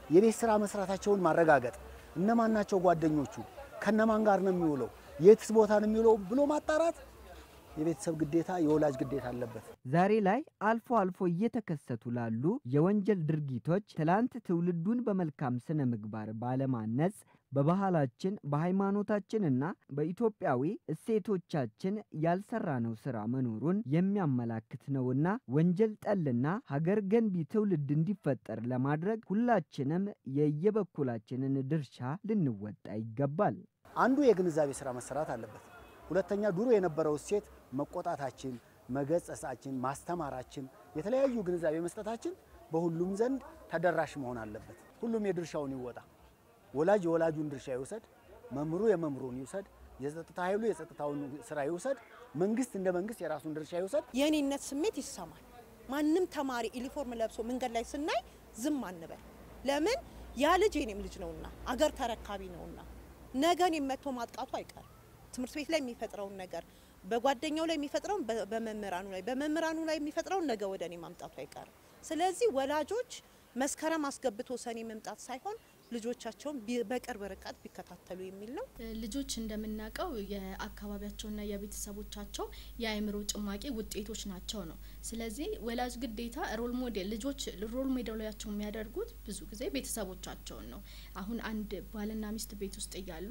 የቤት ስራ መስራታቸውን ማረጋገጥ፣ እነማን ናቸው ጓደኞቹ፣ ከነማን ጋር ነው የሚውለው፣ የትስ ቦታ ነው የሚውለው ብሎ ማጣራት የቤተሰብ ግዴታ የወላጅ ግዴታ አለበት። ዛሬ ላይ አልፎ አልፎ እየተከሰቱ ላሉ የወንጀል ድርጊቶች ትላንት ትውልዱን በመልካም ስነ ምግባር ባለማነጽ በባህላችን በሃይማኖታችንና በኢትዮጵያዊ እሴቶቻችን ያልሰራነው ስራ መኖሩን የሚያመላክት ነውና ወንጀል ጠልና ሀገር ገንቢ ትውልድ እንዲፈጠር ለማድረግ ሁላችንም የየበኩላችንን ድርሻ ልንወጣ ይገባል። አንዱ የግንዛቤ ስራ መሰራት አለበት። ሁለተኛ ድሮ የነበረው እሴት መቆጣታችን፣ መገጸጻችን፣ ማስተማራችን፣ የተለያዩ ግንዛቤ መስጠታችን በሁሉም ዘንድ ተደራሽ መሆን አለበት። ሁሉም የድርሻውን ይወጣ። ወላጅ የወላጁን ድርሻ ይውሰድ፣ መምህሩ የመምህሩን ይውሰድ፣ የጸጥታ ኃይሉ የጸጥታውን ስራ ይውሰድ፣ መንግስት እንደ መንግስት የራሱን ድርሻ ይውሰድ። የእኔነት ስሜት ይሰማል። ማንም ተማሪ ዩኒፎርም ለብሶ መንገድ ላይ ስናይ ዝም አንበል። ለምን ያ ልጅ የኔም ልጅ ነውና አገር ተረካቢ ነውና ነገ እኔን መጥቶ ማጥቃቱ አይቀርም። ትምህርት ቤት ላይ የሚፈጥረውን ነገር በጓደኛው ላይ የሚፈጥረውን በመምህራኑ ላይ በመምህራኑ ላይ የሚፈጥረውን ነገ ወደ እኔ ማምጣቱ አይቀርም። ስለዚህ ወላጆች መስከረም አስገብቶ ሰኔ መምጣት ሳይሆን ልጆቻቸውን በቅርብ ርቀት ቢከታተሉ የሚል ነው። ልጆች እንደምናውቀው የአካባቢያቸውና የቤተሰቦቻቸው የአእምሮ ጭማቂ ውጤቶች ናቸው ነው። ስለዚህ ወላጅ ግዴታ ሮል ሞዴል ልጆች ሮል ሞዴላቸው የሚያደርጉት ብዙ ጊዜ ቤተሰቦቻቸውን ነው። አሁን አንድ ባልና ሚስት ቤት ውስጥ እያሉ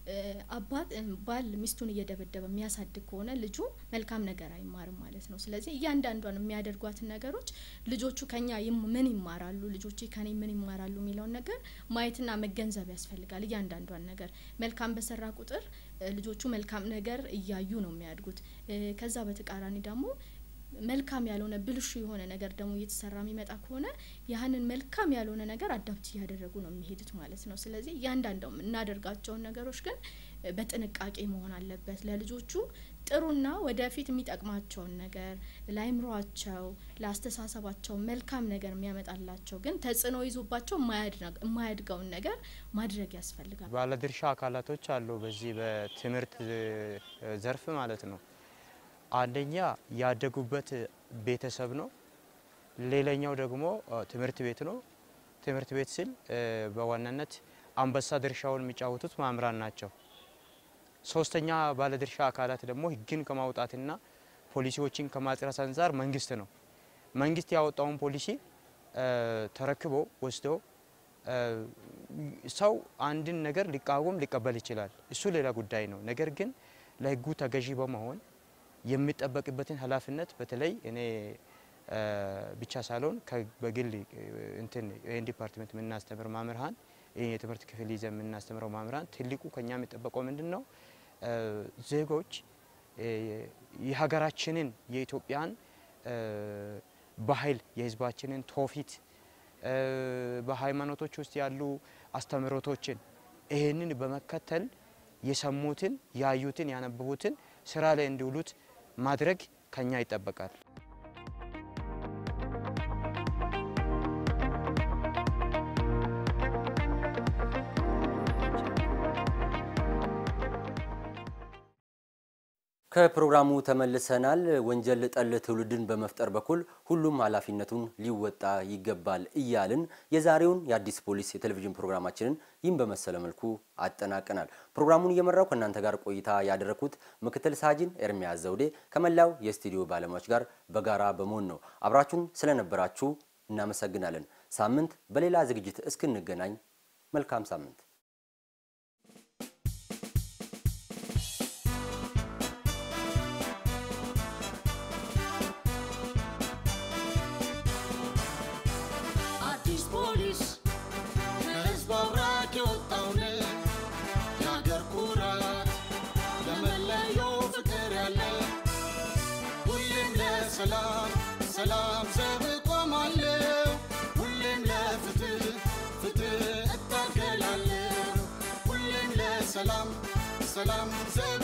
አባት ባል ሚስቱን እየደበደበ የሚያሳድግ ከሆነ ልጁ መልካም ነገር አይማርም ማለት ነው። ስለዚህ እያንዳንዷን የሚያደርጓትን ነገሮች ልጆቹ ከኛ ምን ይማራሉ፣ ልጆቼ ከኔ ምን ይማራሉ የሚለውን ነገር ማየትና መገንዘብ ያስፈልጋል። እያንዳንዷን ነገር መልካም በሰራ ቁጥር ልጆቹ መልካም ነገር እያዩ ነው የሚያድጉት። ከዛ በተቃራኒ ደግሞ መልካም ያልሆነ ብልሹ የሆነ ነገር ደግሞ እየተሰራ የሚመጣ ከሆነ ያህንን መልካም ያልሆነ ነገር አዳፕት እያደረጉ ነው የሚሄዱት ማለት ነው። ስለዚህ እያንዳንዱ የምናደርጋቸውን ነገሮች ግን በጥንቃቄ መሆን አለበት። ለልጆቹ ጥሩና ወደፊት የሚጠቅማቸውን ነገር ለአይምሯቸው፣ ለአስተሳሰባቸው መልካም ነገር የሚያመጣላቸው ግን ተጽዕኖ ይዞባቸው የማያድገውን ነገር ማድረግ ያስፈልጋል። ባለድርሻ አካላቶች አሉ በዚህ በትምህርት ዘርፍ ማለት ነው። አንደኛ ያደጉበት ቤተሰብ ነው። ሌላኛው ደግሞ ትምህርት ቤት ነው። ትምህርት ቤት ስል በዋናነት አንበሳ ድርሻውን የሚጫወቱት መምህራን ናቸው። ሶስተኛ ባለድርሻ አካላት ደግሞ ሕግን ከማውጣትና ፖሊሲዎችን ከማጽረስ አንጻር መንግስት ነው። መንግስት ያወጣውን ፖሊሲ ተረክቦ ወስዶ ሰው አንድን ነገር ሊቃወም ሊቀበል ይችላል። እሱ ሌላ ጉዳይ ነው። ነገር ግን ለሕጉ ተገዢ በመሆን የሚጠበቅበትን ኃላፊነት በተለይ እኔ ብቻ ሳልሆን በግል እንትን ይህን ዲፓርትመንት የምናስተምር መምህራን ይህ የትምህርት ክፍል ይዘ የምናስተምረው መምህራን ትልቁ ከኛ የሚጠበቀው ምንድን ነው? ዜጎች የሀገራችንን የኢትዮጵያን ባህል የህዝባችንን ትውፊት በሃይማኖቶች ውስጥ ያሉ አስተምህሮቶችን ይህንን በመከተል የሰሙትን፣ ያዩትን፣ ያነበቡትን ስራ ላይ እንዲውሉት ማድረግ ከኛ ይጠበቃል። ከፕሮግራሙ ተመልሰናል። ወንጀል ጠል ትውልድን በመፍጠር በኩል ሁሉም ኃላፊነቱን ሊወጣ ይገባል እያልን የዛሬውን የአዲስ ፖሊስ የቴሌቪዥን ፕሮግራማችንን ይህን በመሰለ መልኩ አጠናቀናል። ፕሮግራሙን እየመራው ከእናንተ ጋር ቆይታ ያደረኩት ምክትል ሳጅን ኤርሚያስ ዘውዴ ከመላው የስቱዲዮ ባለሙያዎች ጋር በጋራ በመሆን ነው። አብራችሁን ስለነበራችሁ እናመሰግናለን። ሳምንት በሌላ ዝግጅት እስክንገናኝ መልካም ሳምንት። አዲስ ፖሊስ ከህዝብ አብራክ የወጣውን የአገር ኩራት ለመለየው ፍቅር ያለ ሁሌም ለሰላም ሰላም ዘብ እቆማለሁ ሁሌም ለፍትህ ፍትህ እታገላለሁ ሁሌም ለሰላም ሰላም ዘብ